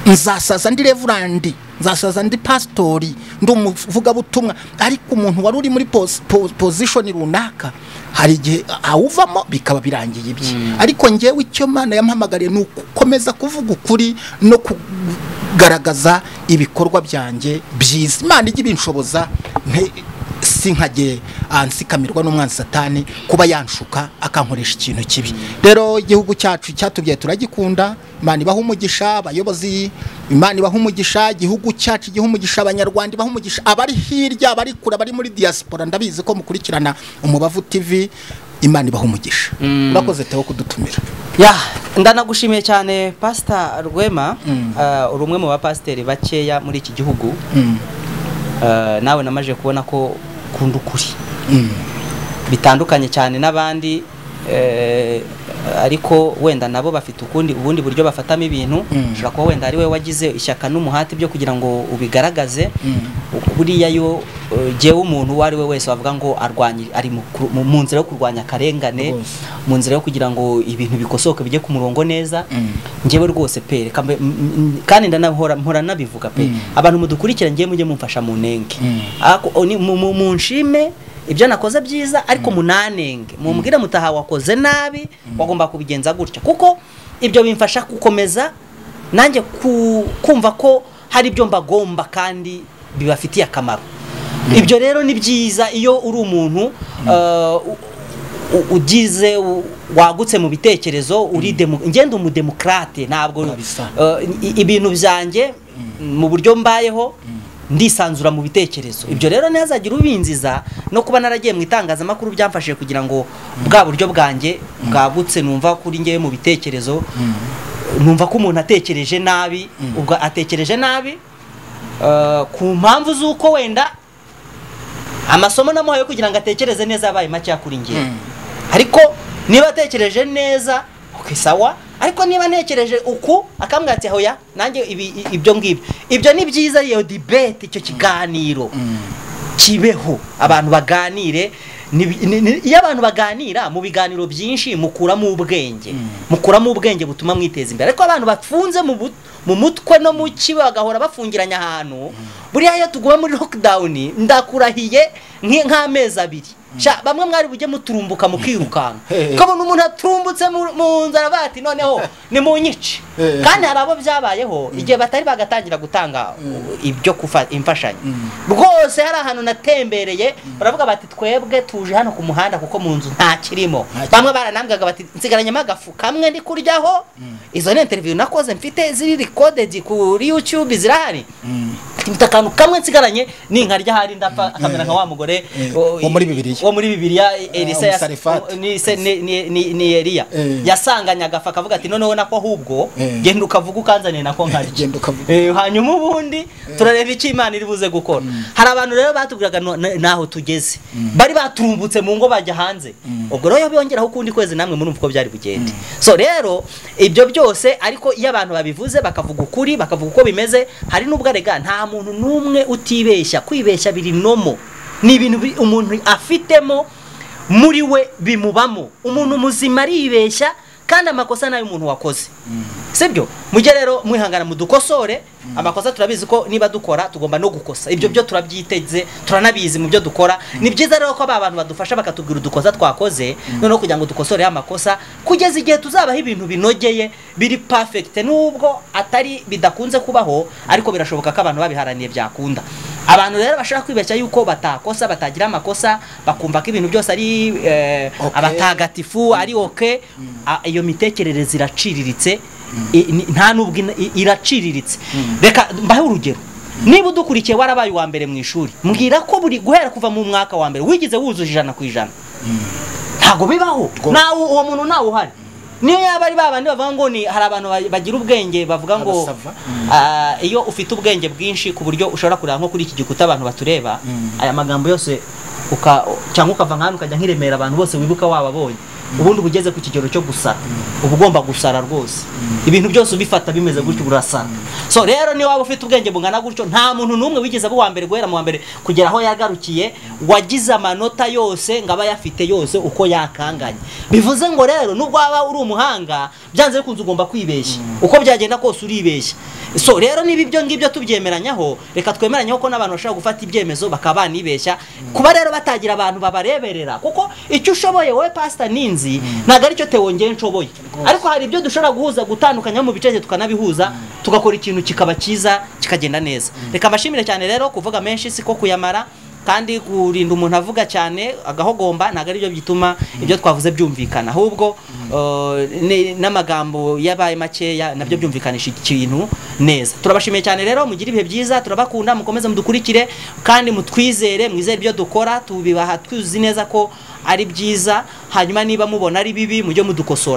nzasaza ndi revurandi nzasaza ndi pasitori ndi umuvugabutumwa ariko umuntu wari uri muri posi- po- pozishoni runaka hari igihe awuvamo bikaba birangiye ibye ariko ngewe icyo mana yampamagariye ni ugukomeza kuvuga ukuri no kugaragaza ibikorwa byanjye byiza imana ijya ibinshoboza nte- si nkajye ah, nsikamirwa n'umwanzi satani kuba yanshuka akankoresha ikintu kibi rero igihugu cyacu cyatubyaye turagikunda imana ibaha umugisha abayobozi imana ibaha umugisha igihugu cyacu igiha umugisha abanyarwanda ibaha umugisha abari hirya abari kure abari muri diaspora ndabizi ko mukurikirana umubavu tv imana ibaha umugisha urakoze tewo kudutumira ya ndanagushimiye cyane pasita rwema ah, uri umwe mu bapasiteri bakeya muri iki gihugu Ah, nawe namaze kubona ko ukunda ukuri bitandukanye cyane n'abandi eh, ariko wenda nabo bafite ukundi ubundi buryo bafatamo ibintu ushobora kuba wenda ari we wagize ishyaka n'umuhati byo kugira ngo ubigaragaze buriya yo eh, jyewe umuntu uwo ari we wese wavuga ngo arwanye ari mu ku- mu- mu nzira yo kurwanya akarengane Rwose. mu nzira yo kugira ngo ibintu bikosoke bijye ku murongo neza njyewe rwose pe reka mbe- m- m- kandi ndanahora mpora nabivuga pe abantu mudukurikira njyewe mujye mumfasha mu nenge Ako- o- ni- mu- mu- mu nshime ibyo nakoze byiza ariko munanenge mumbwire mutaha wakoze nabi wagomba kubigenza gutya kuko ibyo bimfasha gukomeza nanjye ku- kumva ko hari ibyo mbagomba kandi bibafitiye akamaro ibyo rero ni byiza iyo uri umuntu uh, u- ugize u- wagutse mu bitekerezo uri demo- ngenda umudemokrate ntabwo Kabisa. eh, i- ibintu byanjye mu buryo mbayeho ndisanzura mu bitekerezo ibyo rero ntihazagira ubinziza no kuba naragiye mu itangazamakuru byamfashije kugira ngo bwa buryo bwanjye bwagutse numva kuri ngewe mu bitekerezo numva ko umuntu atekereje nabi ubwo atekereje nabi eh, ku mpamvu z'uko wenda amasomo namuhaye kugira ngo atekereze neza yabaye make kuri ngewe ariko niba atekereje neza okay, sawa ariko niba ntekereje uku akambwira ati hoya nanjye ibi- i- ibyo ngibyo ibyo ni byiza iyo dibete icyo kiganiro kibeho abantu baganire ni- ni- ni- iyo abantu baganira mu biganiro byinshi mukuramo ubwenge mukuramo ubwenge butuma mwiteza imbere ariko abantu bafunze mu but- mu mutwe no mu ki bagahora bafungiranya ahantu buriya iyo tuguye muri lockdown ndakurahiye nki- nk'amezi abiri Sha, bamwe mwari bujye muturumbuka mukirukanka Hey. kabona umuntu aturumbutse mu- mu nzara bavuga ati noneho ni mu nyice Hey. kandi hari abo byabayeho igihe batari bagatangira gutanga ibyo kufa- imfashanyo rwose hari ahantu natembereye baravuga bati twebwe tuje hano ku muhanda kuko mu nzu nta kirimo Nta kirimo. bamwe baranambwaga bati nsigaranyemo agafu kamwe ndi kuryaho izo ni interiviyu nakoze mfite ziri recorded kuri youtube zirahari mfite akantu kamwe nsigaranye ninkarya ahari ndapfa akamera nka wa mugore Eh, o- wo muri Bibiliya. wo muri bibiliya elisa yas- umusarifati. ni se- ni- ni- ni- ni eliya Eh. yasanganye agafu akavuga ati noneho nako ahubwo Eh. genda ukavuga ukanzaniye nako nkarya Genda ukavuga. Eh, hanyuma ubundi turareba icyo imana iri buze gukora hari abantu rero batubwiraga no- na- naho tugeze bari baturumbutse mu ngo bajya hanze ubwo rero bongeraho ukundi kwezi namwe murumva uko byari bugende so rero ibyo byose ariko iyo abantu babivuze bakavuga ukuri bakavuga uko bimeze hari n'ubwo arega nta muntu n'umwe utibeshya kwibeshya biri nomo ni ibintu bi- umuntu afitemo muri we bimubamo umuntu muzima aribeshya kandi amakosa ni ay'umuntu wakoze sibyo mujye rero mwihangana mudukosore amakosa turabizi ko niba dukora tugomba no gukosa ibyo byo turabyiteze turanabizi mu byo dukora ni byiza rero ko aba bantu badufasha bakatubwira udukosa twakoze noneho kugira ngo dukosore ya makosa kugeza igihe tuzabaho ibintu binogeye biri perfect nubwo atari bidakunze kubaho ariko birashoboka ko abantu babiharaniye byakunda abantu rero bashaka kwibeshya yuko batakosa batagira amakosa bakumva ko ibintu byose ari eh, Okay. abataga mutagatifu ari oke a- iyo mitekerereze iraciriritse i- ni- nta nubwo ina- i- iraciriritse reka mbahe urugero niba udukurikiye warabaye uwa mbere mu ishuri mbwira ko buri guhera kuva mu mwaka wa mbere wigeze wuzuje ijana ku ijana ntabwo bibaho Rwose. nawe uwo muntu nawe uhari niyo yaba ari babandi bavuga ngo ni hari abantu ba- bagira ubwenge bavuga ngo Abasava. ah, iyo ufite ubwenge bwinshi ku buryo ushobora kureba nko kuri iki gikuta abantu batureba aya magambo yose uka cyangwa ukava nk'ahantu ukajya nk'iremera abantu bose wibuka wababonye ubundi uba ugeze ku kigero cyo gusara uba ugomba gusara rwose ibintu byose ubifata bimeze gutyo urasara so rero niba waba ufite ubwenge bungana gutyo nta muntu n'umwe wigeze aba uwa mbere guhera mu wa mbere kugera aho yagarukiye wagize amanota yose ngo aba ayafite yose uko yakanganye bivuze ngo rero nubwo waba uri umuhanga byanze bikunze ugomba kwibeshya uko byagenda kose uribeshya so rero niba ibyo ngibyo tubyemeranyaho reka twemeranyaho ko n'abantu bashobora gufata ibyemezo bakaba banibeshya kuba rero batagira abantu babareberera kuko icyo ushoboye wowe pasita ninzi ntabwo aricyo tewo ngewe nshoboye ariko hari ibyo dushobora guhuza gutandukanya mu bice tukanabihuza tugakora ikintu kikaba cyiza kikagenda neza reka mbashimire cyane rero kuvuga menshi siko kuyamara kandi kurinda umuntu avuga cyane agahogomba ntabwo ari byo bituma ibyo twavuze byumvikana ahubwo eh, ni- n'amagambo yabaye makeya nabyo byumvikanisha ikintu neza turabashimiye cyane rero mugire ibihe byiza turabakunda mukomeze mudukurikire kandi mutwizere mwizere ibyo dukora tubibaha tuzi neza ko ari byiza hanyuma niba mubona ari bibi mujye mudukosora